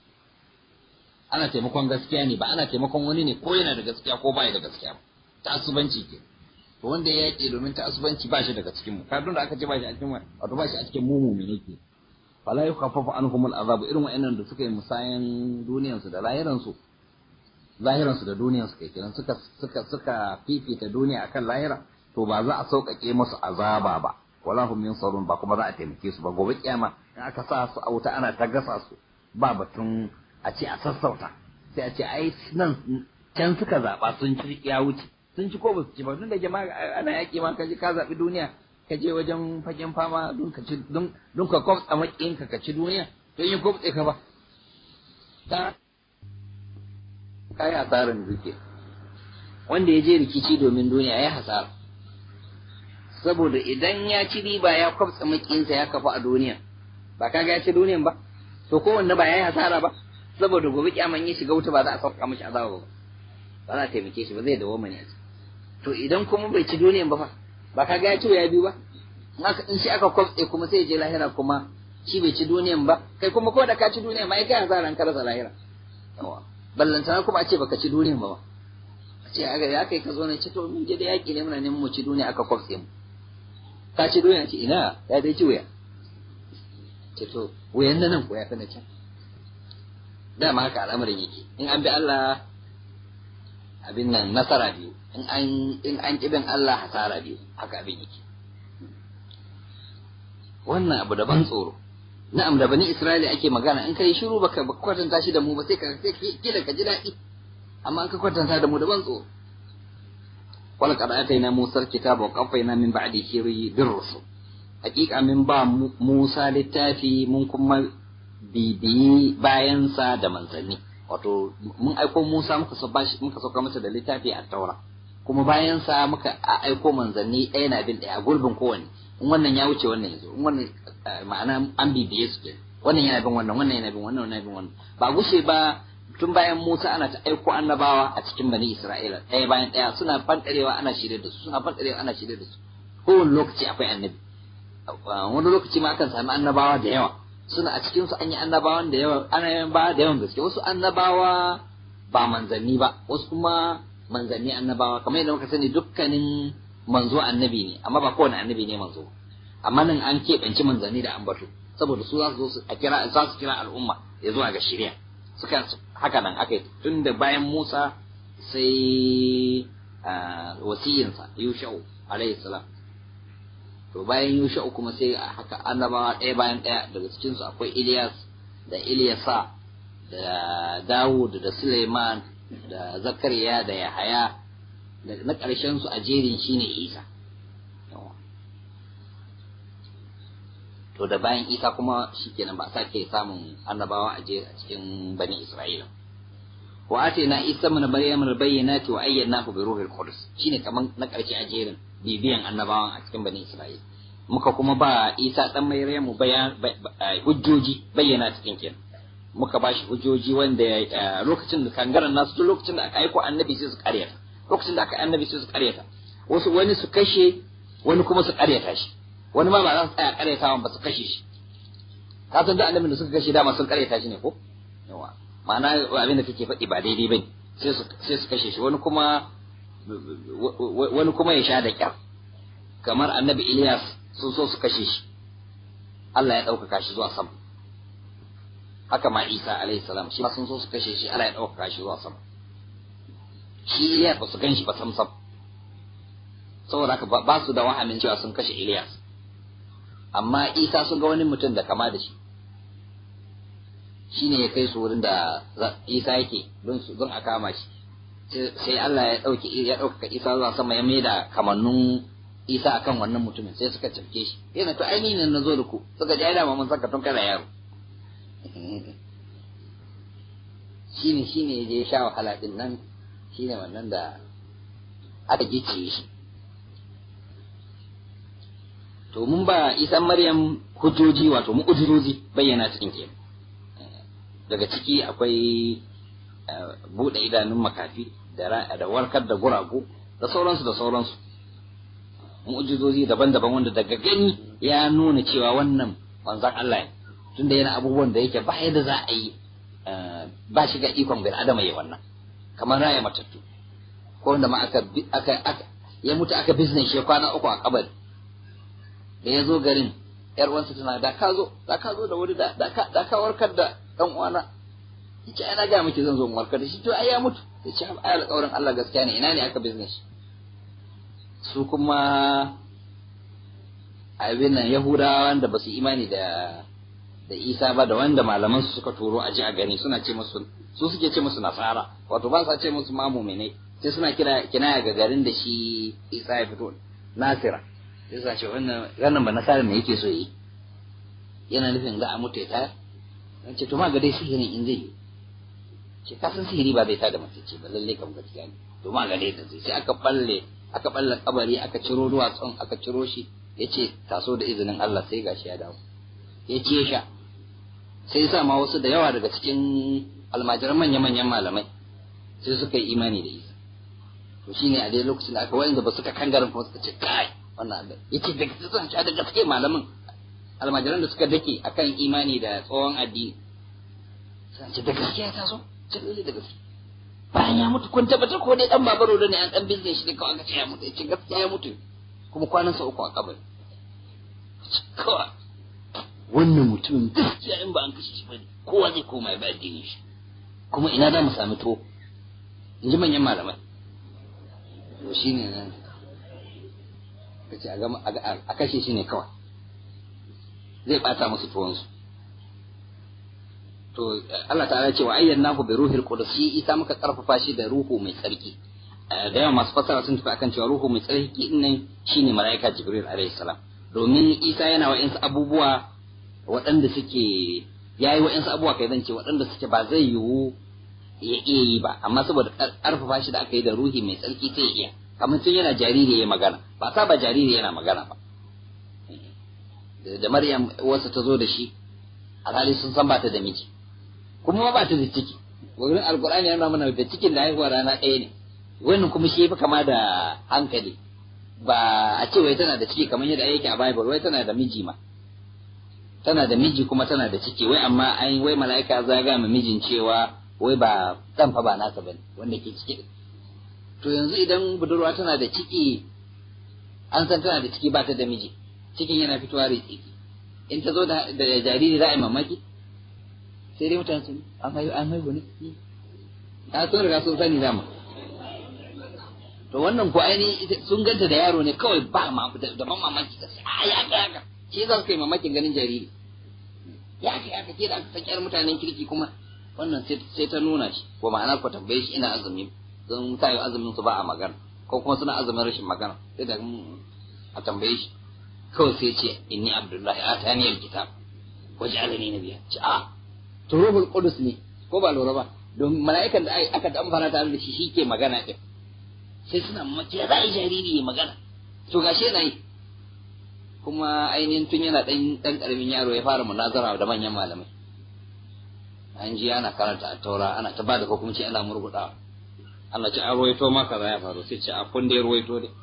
[SPEAKER 1] ana taimakon gaskiya ne ba ana taimakon wani ne ko yana da gaskiya ko baya da gaskiya ta'assubanci ke to wanda ya yaƙi domin ta'assubanci ba shi daga cikin mu kadun da aka ce ba shi a cikin wato ba shi a cikin mu mu ne ke fala yukhaffafu anhum al'azab irin wa'annan da suka yi musayan duniyan su da lahiran su lahiran su da duniyan su kai kenan suka suka suka fifita duniya akan lahira to ba za a sauƙaƙe musu azaba ba wala hum yunsarun ba kuma za a taimake su ba gobe kiyama in aka sa su a wuta ana ta gasa su ba batun a ce a sassauta sai a ce ai nan can suka zaɓa sun ci ya wuce sun ci ko ba su ci ba tun da jama'a ana yaƙi ma ka je ka zaɓi duniya ka je wajen fagen fama don ka ci don ka kwafta maƙiyin ka ci duniya don yin kwafta ka ba ta kai hasarar duke wanda ya je rikici domin duniya ya hasara saboda idan ya ci riba ya kwafta maƙiyinsa ya kafa a duniya ba ka ga ya ci duniyan ba to kowanne ba ya yi hasara ba saboda gobe kyaman ya shiga wuta ba za a sauka mishi azaba ba ba za a taimake shi ba zai dawo mani to idan kuma bai ci duniyan ba fa ba ka ga ya ci ya biyu ba in shi aka kwafse kuma sai ya je lahira kuma shi bai ci duniyan ba kai kuma ko da ka ci duniyan ma ai kai hasara an karasa lahira ballantana kuma a ce baka ci duniyan ba ba a ce aga ya kai ka zo ne ce to mun je da yaki ne muna neman mu ci duniya aka kwafse mu ka ci duniya ce ina ya dai ci wuya ce to wuyan nan nan ko ya fi na can dama haka al'amarin yake in an bi Allah abin nan nasara biyu in an in an kibin Allah hasara biyu haka abin yake wannan abu daban tsoro na'am da bani Isra'ila ake magana in kai shiru baka kwatanta shi da mu ba sai ka sai kila ka ji daɗi amma in ka kwatanta da mu daban tsoro wala qad atayna Musa kitaba wa qaffayna min ba'dihi bir rusul hakika min ba Musa littafi mun kuma bibiyi bayansa da manzanni wato mun aiko Musa muka so bashi muka sauka masa da littafi a taura kuma bayansa muka aiko manzanni ɗaya na bin ɗaya gurbin kowanne in wannan ya wuce wannan yazo in wannan ma'ana an bibiye su ke wannan yana bin wannan wannan yana bin wannan wannan yana bin wannan ba gushe ba tun bayan Musa ana ta aiko annabawa a cikin bani Isra'ila ɗaya bayan ɗaya suna fantarewa ana shirye da su suna fantarewa ana shirye da su kowane lokaci akwai annabi wani lokaci ma akan sami annabawa da yawa suna a cikin su an yi annabawan da yawa annabawa da yawan gaske wasu annabawa ba manzanni ba wasu kuma manzanni annabawa kamar yadda muka sani dukkanin manzo annabi ne amma ba kowane annabi ne manzo amma nan an keɓanci manzanni da ambato saboda su za su zo su a kira za su kira al'umma ya zuwa ga shari'a suka haka nan aka yi tun da bayan Musa sai wasiyinsa Yushau alayhi salam to bayan Yushau kuma sai a haka annabawa ɗaya bayan ɗaya daga cikin su akwai Ilyas da Ilyasa da Dawud da Suleiman da Zakariya da Yahaya da na ƙarshen su a jerin shine Isa to da bayan Isa kuma shikenan ba sake samun annabawa a je a cikin bani Isra'ila wa atina Isa min Maryam al-bayyinati wa ayyadnahu bi ruhil qudus shine kaman na ƙarshe a jerin bibiyan annabawan a cikin bani Isra'ila muka kuma ba Isa dan Maryam bayan hujjoji bayyana cikin kenan muka ba shi hujjoji wanda lokacin da kangaran nasu duk lokacin da aka aiko annabi sai su karyata lokacin da aka annabi sai su karyata wasu wani su kashe wani kuma su karyata shi wani ma ba za su tsaya karyatawan ba su kashe shi ka san da annabin da suka kashe dama sun karyata shi ne ko yawa ma'ana abin da kake faɗi ba daidai bane sai su sai su kashe shi wani kuma wani kuma ya sha da kyar kamar annabi Ilyas sun so su kashe shi Allah ya ɗaukaka shi zuwa sama haka ma Isa alaihi salam shi ma sun so su kashe shi Allah ya ɗaukaka shi zuwa sama shi Ilyas ba su gan shi ba sam sam saboda haka ba su da wahamin cewa sun kashe Ilyas amma Isa sun ga wani mutum da kama da shi shi ne ya kai su wurin da Isa yake don su don a kama shi sai Allah ya ɗauke ya ɗaukaka Isa zuwa sama ya maida kamannun Isa akan wannan mutumin sai suka cafke shi yana to ainihin na zo da ku suka ji ai da mun saka tun kana yaro shine shine ya je ya sha wahala din nan shine wannan da aka gicciye shi to mun ba isan maryam hujjoji wato mu'ujizozi bayyana cikin ke daga ciki akwai buɗe idanun makafi da warkar da guragu da sauransu da sauransu mu'ujizozi daban-daban wanda daga gani ya nuna cewa wannan manzan Allah ne tunda yana abubuwan da yake ba yadda za a yi ba shi ga ikon bil adama ya wannan kamar raya matattu ko wanda ma aka aka ya mutu aka business shi kwana uku a kabari da ya zo garin yar uwansa tana da ka zo da ka zo da wuri da da ka da ka warkar da dan uwana yace ana ga miki zan zo mu warkar da shi to ai ya mutu yace ai alƙawarin Allah gaskiya ne ina ne aka business su kuma abin nan Yahudawa wanda ba su imani da da Isa ba da wanda malaman su suka turo a ji a gani suna ce musu su suke ce musu nasara wato ba sa ce musu ma mu'minai sai suna kira kinaya ga garin da shi Isa ya fito Nasira sai suna ce wannan wannan ba nasara me yake so yi yana nufin za a mutu ya tayar dan ce to ma ga dai sihirin in zai yi ce ka san sihiri ba zai tada mace ce ba lalle kam gaskiya ne to ma ga dai zai sai aka balle aka balle kabari aka ciro duwatsun aka ciro shi yace taso da izinin Allah sai gashi ya dawo ya ce sha sai sa ma wasu da yawa daga cikin almajiran manya-manyan malamai sai suka yi imani da isa to shine a dai lokacin da aka wani da ba suka kangarin kuma suka ce kai wannan abin yace da gaske zan sha da gaske malamin almajiran da suka dake akan imani da tsohon addini sai ce da gaske ya taso ce lalle da gaske bayan ya mutu kun tabbatar ko dai dan babaro da ne an dan bizne shi da kawai aka ce ya mutu yace gaskiya ya mutu kuma kwanansa uku a kabari kawai wannan mutumin gaskiya in ba an kashe shi bane kowa zai koma ya ba addinin shi kuma ina za mu sami to in ji manyan malamai to shi ne nan kace a kashe shi ne kawai zai bata musu tuwonsu to Allah ta'ala ce wa ayyanahu bi ruhil qudus shi ita muka karfafa shi da ruhu mai tsarki da yawa masu fasara sun tafi akan cewa ruhu mai tsarki din nan shine malaika jibril alaihi salam domin isa yana wa abubuwa waɗanda suke ya yi wa'insu abubuwa kai zan ce waɗanda suke ba zai yiwu ya iya yi ba amma saboda ƙarfafa shi da aka yi da ruhi mai tsarki sai iya kamar tun yana jariri ya magana ba sa ba jariri yana magana ba da maryam wasu ta zo da shi alhali sun san ba ta da miji kuma ba ta da ciki wurin alkur'ani yana mana da cikin da haihuwa rana ɗaya ne wannan kuma shi fi kama da hankali ba a ce wai tana da ciki kamar yadda yake a bible wai tana da miji ma tana da miji kuma tana da ciki wai amma an wai mala'ika zaga ma mijin cewa wai ba dan fa ba nasa bane wanda ke ciki to yanzu idan budurwa tana da ciki an san tana da ciki ba ta da miji cikin yana fitowa ritsi in ta zo da jariri za a yi mamaki sai dai mutane sun an haihu an haihu ne a sun riga sun sani dama to wannan ko aini sun ganta da yaro ne kawai ba ma da ban mamaki ka sai a ya ga haka shi za su kai mamakin ganin jariri ya kai aka ke da aka san mutanen kirki kuma wannan sai ta nuna shi ko ma'ana ko tambaye shi ina azumi don ta yi azumin su ba a magana ko kuma suna azumin rashin magana sai da a tambaye shi kawai sai ce inni abdullahi atani alkitab waj'alani nabiyya ce a to ruhul qudus ne ko ba lura ba don mala'ikan da aka dan fara tare da shi shike magana din sai suna mamaki da zai jariri ya magana to gashi yana yi kuma ainihin tun yana dan dan karamin yaro ya fara munazara da manyan malamai an ji ana karanta a taura ana ta bada hukunci ana murgudawa Allah ce an ruwaito ma kaza ya faru sai ce a kun da ya ruwaito ne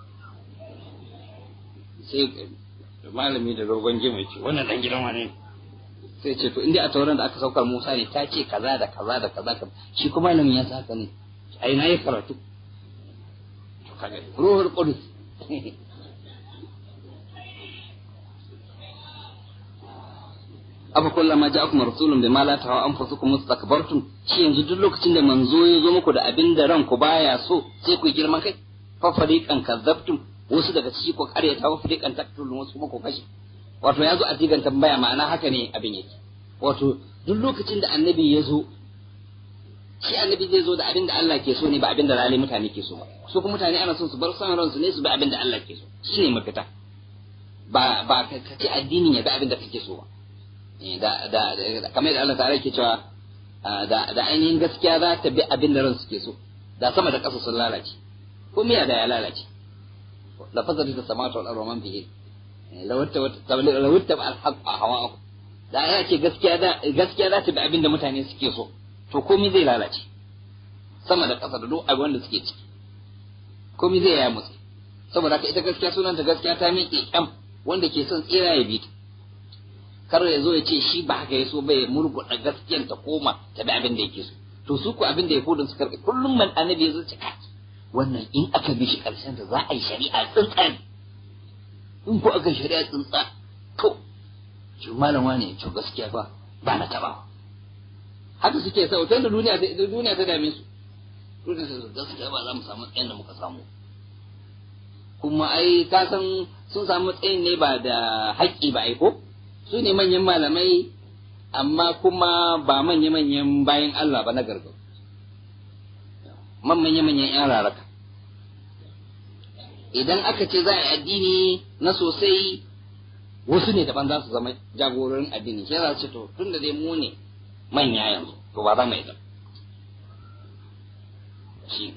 [SPEAKER 1] sai malami da dogon jima ce wannan dan gidan wane sai ce to inda a tauran da aka saukar Musa ne ta ce kaza da kaza da kaza shi kuma malamin ya saka ne ai na yi karatu to kaga ruhul qudus afa kullama ja'akum rasulun bima la tawa anfusukum mustakbartum shi yanzu duk lokacin da manzo ya zo muku da abin da ranku baya so sai ku girman kai fa fariqan kazzabtum wasu daga ciki ko karyata wa fariqan taqtulun wasu kuma ko kashe wato ya zo a digan tambaya ma'ana haka ne abin yake wato duk lokacin da annabi ya zo shi annabi zai zo da abin da Allah ke so ne ba abin da rali mutane ke so ba su kuma mutane ana son su bar son ransu ne su bi abin da Allah ke so shine mafita ba ba ka ce addinin ya bi abin da kake so ba da da kamar da Allah ta'ala ke cewa da da ainihin gaskiya za ta bi abin da ransu ke so da sama da ƙasa sun lalace ko miya da ya lalace la fasadi da samatu wal ardu man fihi lawatta lawatta al haqq hawa da ya ce gaskiya da gaskiya za ta bi abin da mutane suke so to komai zai lalace sama da ƙasa da duk abin da suke ciki komai zai ya mutse saboda haka ita gaskiya sunanta gaskiya ta miƙe kyam wanda ke son tsira ya bi ta kar ya zo ya ce shi ba haka ya so bai murguɗa gaskiyan ta koma ta bi abin da yake so to su ku abin da ya fudin su karɓi kullum man annabi ya zo ce kai wannan in aka bi shi ƙarshen ta za a yi shari'a tsintsa in ko aka shari'a tsintsa to shi malam wane to gaskiya ba ba na taba haka suke sau tun da duniya ta duniya ta dame su duniya ta gaskiya ba za mu samu tsayin da muka samu kuma ai ka san sun samu tsayin ne ba da haƙƙi ba ai ko su ne manyan malamai amma kuma ba manya-manyan bayan Allah ba na gargau man manya-manyan 'yan raraka idan aka ce za a yi addini na sosai wasu ne daban za su zama jagororin addini shi za su ce to tun da dai mu ne manya yanzu to ba za mu yi da shi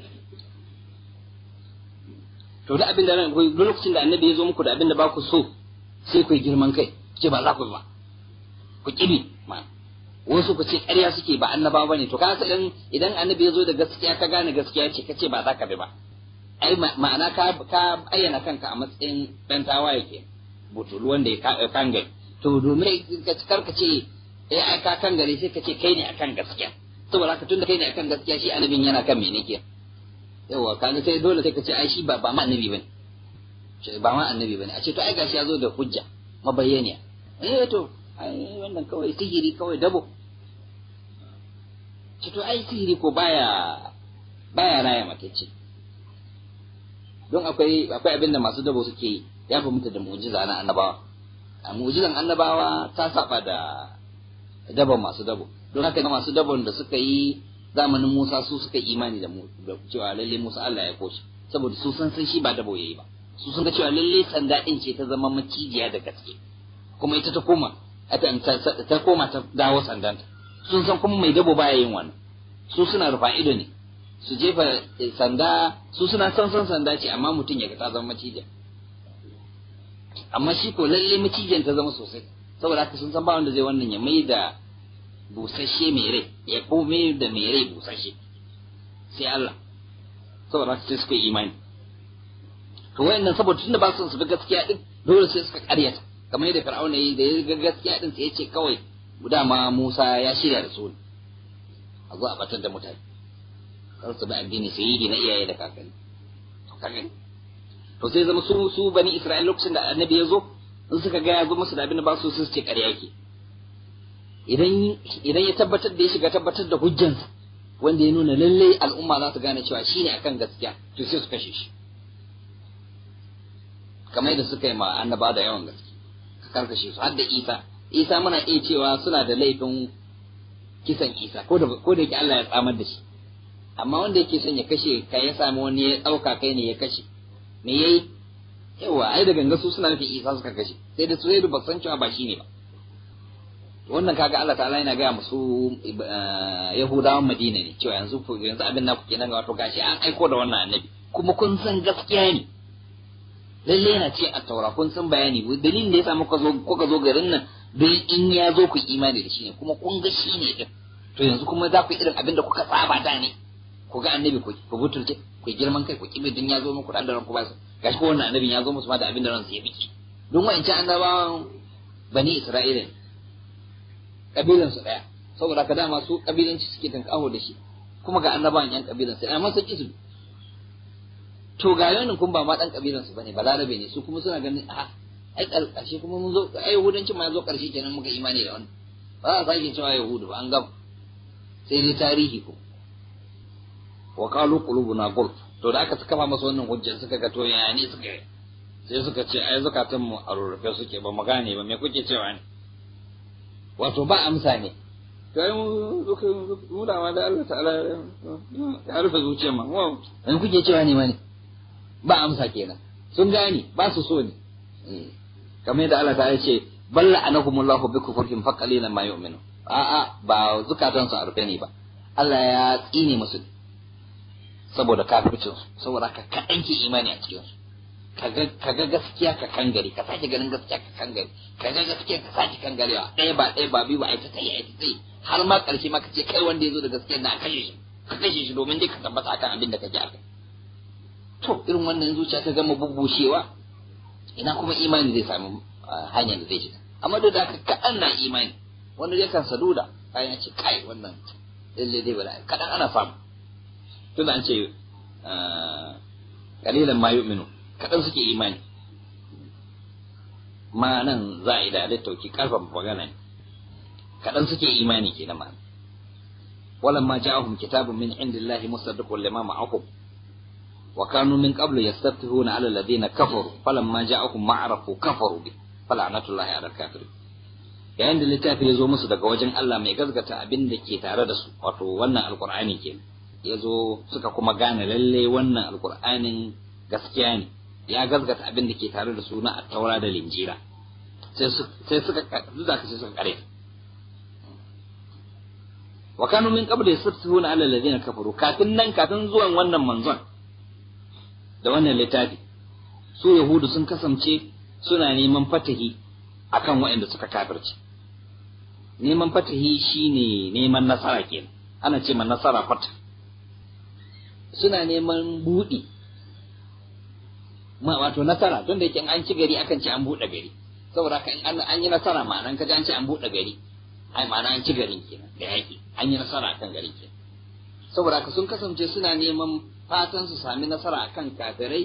[SPEAKER 1] to da abin da ran duk lokacin da annabi ya zo muku da abin da ba ku so sai ku yi girman kai ce ba za ku ba ku kibi ma wasu ku ce ƙarya suke ba annaba ba ne to ka idan idan annabi ya zo da gaskiya ka gane gaskiya ce ka ce ba za ka bi ba ai ma'ana ka ka ayyana kanka a matsayin dan tawaye ke butulu wanda ya kangare to domin ka karka ce eh ai ka kangare sai ka ce kai ne akan gaskiya saboda haka tunda kai ne akan gaskiya shi annabin yana kan mene ke yawa kaga sai dole sai ka ce ai shi ba ba ma annabi bane ba ma annabi bane a ce to ai gashi ya zo da hujja mabayyaniya eh to ai wannan kawai sihiri kawai dabo ce to ai sihiri ko baya baya raya matacce don akwai akwai abin da masu dabo suke yi ya fi mutu da mu'jiza na annabawa a mu'jizan annabawa ta saba da dabon masu dabo don haka masu dabon da suka yi zamanin Musa su suka imani da mu da cewa lalle Musa Allah ya koshi saboda su san san shi ba dabo yayi ba su sun ga cewa lalle sanda din ce ta zama macijiya da gaske kuma ita ta koma ta koma ta dawo sandanta sun san kuma mai dabo baya yin wannan su suna rufa ido ne su jefa sanda su suna san san sanda ce amma mutum ya ga ta zama macijiya amma shi ko lalle macijiyan ta zama sosai saboda haka sun san ba wanda zai wannan ya mai da busasshe mai rai ya kome da mai rai busasshe sai Allah saboda haka sai suka yi imani to wayannan saboda tunda ba su su bi gaskiya din dole sai suka karyata kamar yadda Fir'auna yi da ya ga gaskiya din sai ya ce kawai dama Musa ya shirya da su a zo a batar da mutane kar su bi addini sai yi na iyaye da kakanni to kaga to sai zama su su bani Isra'ila lokacin da annabi ya zo in suka ga ya zo musu da abin da ba su su ce ƙarya yake idan idan ya tabbatar da ya shiga tabbatar da hujjansa wanda ya nuna lalle al'umma za su gane cewa shine akan gaskiya to sai su kashe shi kamar yadda suka yi ma annaba da yawan gaske ka karkashe su har da Isa Isa muna iya cewa suna da laifin kisan Isa ko da ko da yake Allah ya tsamar da shi amma wanda yake son ya kashe ka ya sami wani ya ɗauka kai ne ya kashe me yayi yawa ai da ganga su suna nufin Isa suka kashe sai da su sai ba san cewa ba shi ne ba wannan kaga Allah ta'ala yana gaya musu Yahudawan Madina ne cewa yanzu yanzu abin naku kenan ga wato gashi an aiko da wannan annabi kuma kun san gaskiya ne lalle yana ce a taura kun san bayani dalilin da yasa muka zo kuka zo garin nan don in ya zo ku imani da shi ne kuma kun ga shi ne din to yanzu kuma za ku yi irin abin da kuka saba da ne ku ga annabi ku ku butulce ku girman kai ku kibe din ya zo muku da ran ku ba su gashi ko wannan annabin ya zo musu ma da abin da ran su ya biki don wa'ancan annabawan bani Isra'ila ne kabilan su daya saboda ka dama su kabilanci suke tankaho da shi kuma ga annabawan yan kabilan su amma sun kisu to ga yanin kun ba ma dan kabilan su bane balarabe ne su kuma suna ganin a ai karshe kuma mun zo ai yahudancin ma zo karshe kenan muka imani da wannan ba a sake cewa yahudu ba an gam sai dai tarihi ko wa qalu qulubuna gulf to da aka kafa masa wannan hujjar suka ga to yaya ne suka sai suka ce ai zakatun mu a rurrufe suke ba mu gane ba me kuke cewa ne wato ba amsa ne to ai mu mu da da Allah ta'ala ya rufe zuciyar ma wa me kuke cewa ne ma ne ba amsa kenan sun gane ba su so ne kamar yadda Allah ta'ala ce balla anahumullahu bi kufrihim fa qalilan ma yu'minu a'a ba zukatan su a rufe ne ba Allah ya tsine musu saboda kafircin su saboda ka kaɗan ke imani a cikin su ka ga gaskiya ka kangare ka sake ganin gaskiya ka kangare ka ga gaskiya ka sake kangarewa ɗaya ba ɗaya ba biyu ba aita tsaye aita tsaye har ma ƙarshe ma ka ce kai wanda ya zo da gaskiya na kashe shi ka kashe shi domin dai ka tabbata akan abin da kake akai to irin wannan zuciya ta gama bubbushewa ina kuma imani zai samu hanyar da zai shiga amma duk da haka kaɗan na imani wanda ya kan saduda kayan ce kai wannan lalle dai bala kaɗan ana samu tun an ce kalilan ma yu'minu kaɗan suke imani ma nan za a yi da littauki karfafa magana ne kaɗan suke imani ke na ma'ana ولما جاءهم كتاب من عند الله مصدق لما معهم وكانوا من قبل يستفتحون على الذين كفروا فلما جاءهم ما عرفوا كفروا به فلعنة الله على الكافرين yayin da littafi ya zo musu daga wajen Allah mai gazgata abin da ke tare da su wato wannan alkur'ani ke ya zo suka kuma gane lalle wannan alkur'anin gaskiya ne ya gazgata abin da ke tare da su na attaura da linjira sai suka duk da sai suka kare wa kanu min qabl yasfihuna ala alladhina kafaru kafin nan kafin zuwan wannan manzon da wannan littafi su yahudu sun kasance suna neman fatahi akan waɗanda suka kafirce neman fatahi shine neman nasara kenan ana ce ma nasara fata suna neman buɗi ma wato nasara don da yake an ci gari akan ce an buɗe gari saboda haka in an yi nasara ma'anan kaji an ce an buɗe gari ai ma'ana an ci garin kenan da yaƙi an yi nasara akan garin kenan saboda haka sun kasance suna neman fatan su sami nasara akan kafirai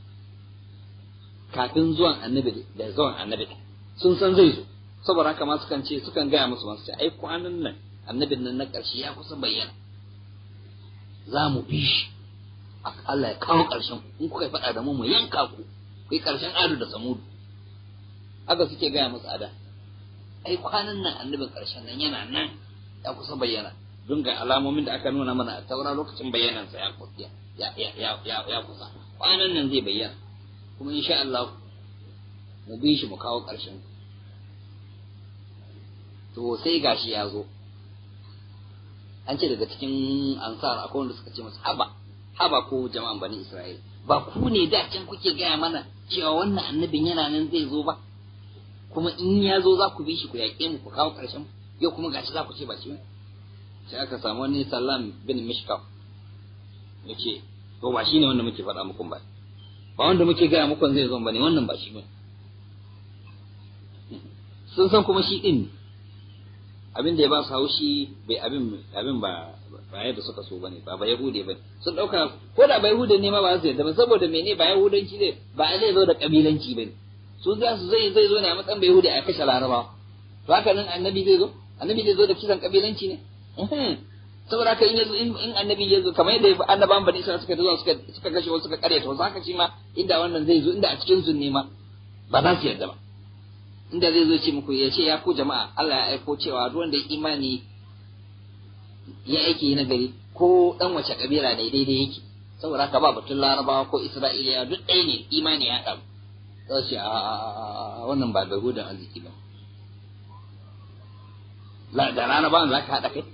[SPEAKER 1] kafin zuwan annabi da zuwan annabi sun san zai zo saboda haka ma sukan ce sukan gaya musu masu ce ai kwanan nan annabin nan na ƙarshe ya kusa bayyana za mu bi shi Allah ya kawo ƙarshen in kuka faɗa da mu mu yanka ku kai ƙarshen adu da samudu haka suke gaya musu ada ai kwanan nan annabin ƙarshen nan yana nan ya kusa bayyana don ga alamomin da aka nuna mana a taura lokacin bayyanansa ya ya ya ya ya kusa kwanan nan zai bayyana kuma insha Allah mu bi shi mu kawo ƙarshen to sai gashi ya zo an ce daga cikin ansar akwai wanda suka ce masa haba haba ko jama'an bani Isra'ila ba ku ne da can kuke gaya mana cewa wannan annabin yana nan zai zo ba kuma in ya zo za ku bi shi ku yaƙe mu ku kawo ƙarshen yau kuma gashi za ku ce ba shi ba sai aka samu wani sallam bin mishkaf ya ce to ba shi ne wanda muke faɗa muku ba ba wanda muke gaya muku zai zo ba ne wannan ba shi ba sun san kuma shi ɗin abin da ya ba su haushi bai abin abin ba ba yadda suka so bane ba ba yahude bane sun dauka ko da ba yahude ne ma ba su yadda ba saboda mene ba yahudanci ne ba zai zo da kabilanci bane su za su zai zai zo ne a matsayin bai yahudi a kashe laraba to haka nan annabi zai zo annabi zai zo da kisan kabilanci ne saboda haka in in annabi ya zo kamar yadda annabawan bani isra'ila suka zo suka suka kashe wasu suka kare to haka shi ma inda wannan zai zo inda a cikin su ne ma ba za su yarda ba inda zai zo ce muku ya ce ya ku jama'a Allah ya aiko cewa duk wanda ya imani ya aiki na gari ko dan wace kabila ne daidai yake saboda haka ba batun larabawa ko isra'iliya duk ɗaya ne imani ya ɗaru za su ce a wannan ba da hudan arziki ba da larabawan za ka haɗa kai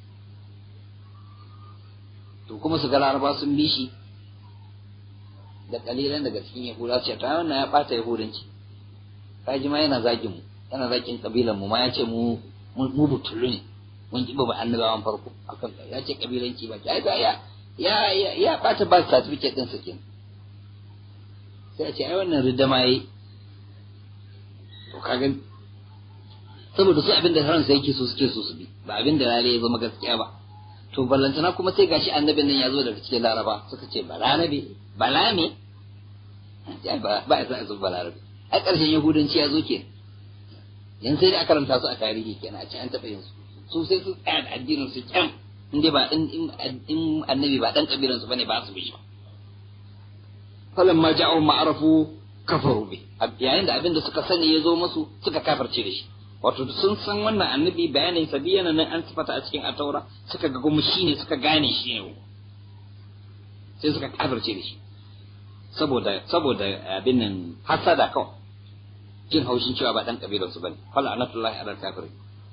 [SPEAKER 1] to kuma su ga laraba sun bi shi da kalilan daga cikin yahuda ce ta wannan ya ɓata yahudanci kaji ma yana zagin mu yana zagin kabilan mu ma ya ce mu mu butulu ne mun ki ba annabawan farko akan ya ce kabilanci ba ya ya ya ya bata ba certificate din sa kenan sai a ce ai wannan ridama yayi to kaga saboda su abin da ransa yake so suke so su bi ba abin da lalle ya zama gaskiya ba to ballantana kuma sai gashi annabin nan ya zo daga cikin laraba suka ce balarabe balame ba ba ya zo balarabe a ƙarshen yahudanci ya zo ke yan sai da aka karanta su a tarihi kenan a ce an taɓa yin su su sai su tsaya da addinin su kyan in dai ba in in annabi ba dan kabilan su bane ba su bi ba falan ma ja'u ma'arafu kafaru bi yayin da abin da suka sani ya zo musu suka kafirce da shi wato sun san wannan annabi bayanin sa biyana nan an sifata a cikin ataura suka ga kuma shine suka gane shi ne sai suka kafirce da shi saboda saboda abin nan hasada kawai jin haushin cewa ba dan kabilan su bane fala anatullahi ala kafirin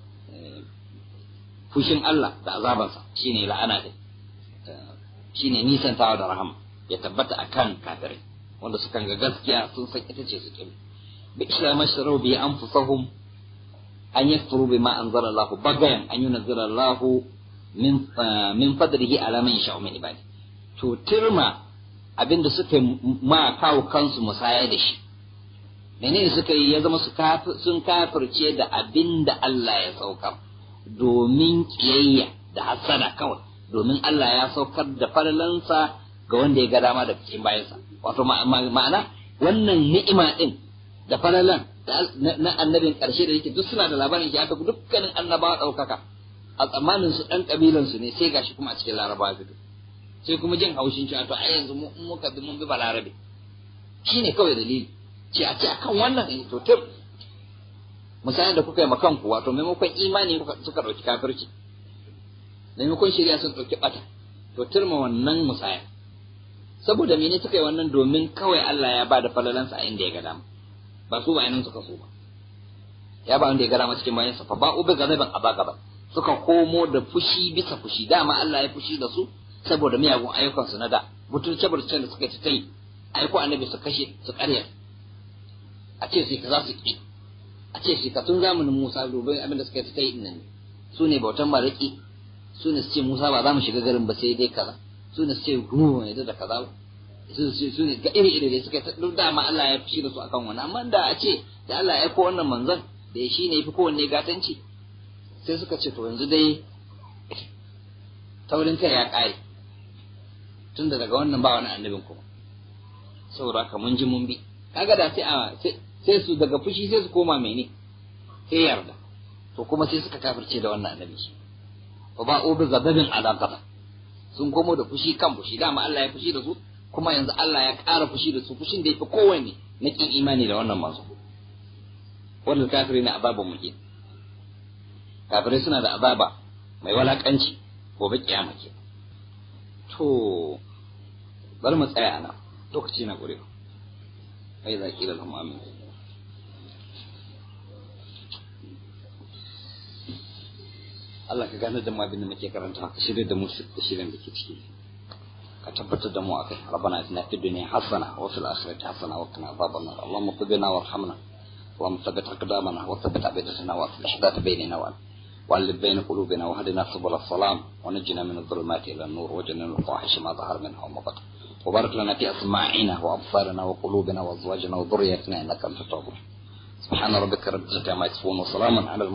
[SPEAKER 1] fushin Allah da azabansa shine la'ana din shine nisantawa da rahama ya tabbata akan kafirai wanda sukan ga gaskiya sun san ita ce su kin bi islam ashrabu bi anfusahum an yakfuru bima anzala Allah bagayan an yunzila Allah min min fadlihi ala man yasha'u min ibadi to tirma abinda suka ma kawo kansu musaya da shi menene suka yi ya zama sun kafirce da abinda Allah ya saukar domin kiyayya da hasada kawai domin Allah ya saukar da falalansa ga wanda ya ga dama da cikin bayansa wato ma'ana wannan ni'ima din da falalan na annabin ƙarshe da yake duk suna da labarin shi aka dukkanin annabawa ɗaukaka a tsammanin su ɗan ƙabilan su ne sai gashi kuma a cikin larabawa fito sai kuma jin haushin cewa to a yanzu mu muka bi mun bi balarabe shine kawai dalili ce a ce akan wannan in to tir misalin da kuka yi makanku wato maimakon imani suka ɗauki kafirci maimakon shari'a sun ɗauki ɓata to turma wannan musaya saboda mene suka yi wannan domin kawai Allah ya ba da falalansa a inda ya ga dama ba su bayanan suka so ba ya ba wanda ya ga dama cikin bayansa fa ba ubi gazaban aba gaba suka komo da fushi bisa fushi dama Allah ya fushi da su saboda miyagun ayyukansu na da butulce butulcen da suka ci ta yi aiko annabi su kashe su karya a ce sai ka za su ki a ce shi ka tun zamanin Musa domin abin da suka yi ta yi nan su ne bautan maraki su ne su ce Musa ba za mu shiga garin ba sai dai kaza su ne su ce hu ne da kaza su su ne ga iri iri da suka duk da ma Allah ya fushi da su akan wani amma da a ce da Allah ya ko wannan manzon da ya shine yafi kowanne gatanci sai suka ce to yanzu dai taurin kai ya kare tunda daga wannan ba wani annabin kuma saboda haka mun ji mun bi kaga da sai a sai su daga fushi sai su koma mene sai yarda to kuma sai suka kafirce da wannan annabi fa ba ubi zababin ala gaba sun komo da fushi kan fushi dama Allah ya fushi da su kuma yanzu Allah ya ƙara fushi da su fushin da yafi kowanne na kin imani da wannan manzo wannan kafiri na ababa muke kafirai suna da azaba mai walakanci gobe kiyama ke to bari mu tsaya ana lokaci na gure ai za ki lahum amin Allah ka gane da mu abin da muke karanta ka shirye da mu da shirin da ke ciki ka tabbatar da mu akai rabbana atina fid dunya hasana wa fil akhirati hasana wa qina adhaban nar allahumma qina warhamna اللهم ثبت أقدامنا وثبت أبيتنا وأصلح ذات بيننا وألف بين قلوبنا وهدنا سبل السلام ونجنا من الظلمات إلى النور وجنا من الفواحش ما ظهر منها وما بطن وبارك لنا في أسماعنا وأبصارنا وقلوبنا وأزواجنا وذريتنا إنك أنت التواب سبحان ربك رب العزة عما يصفون وسلام على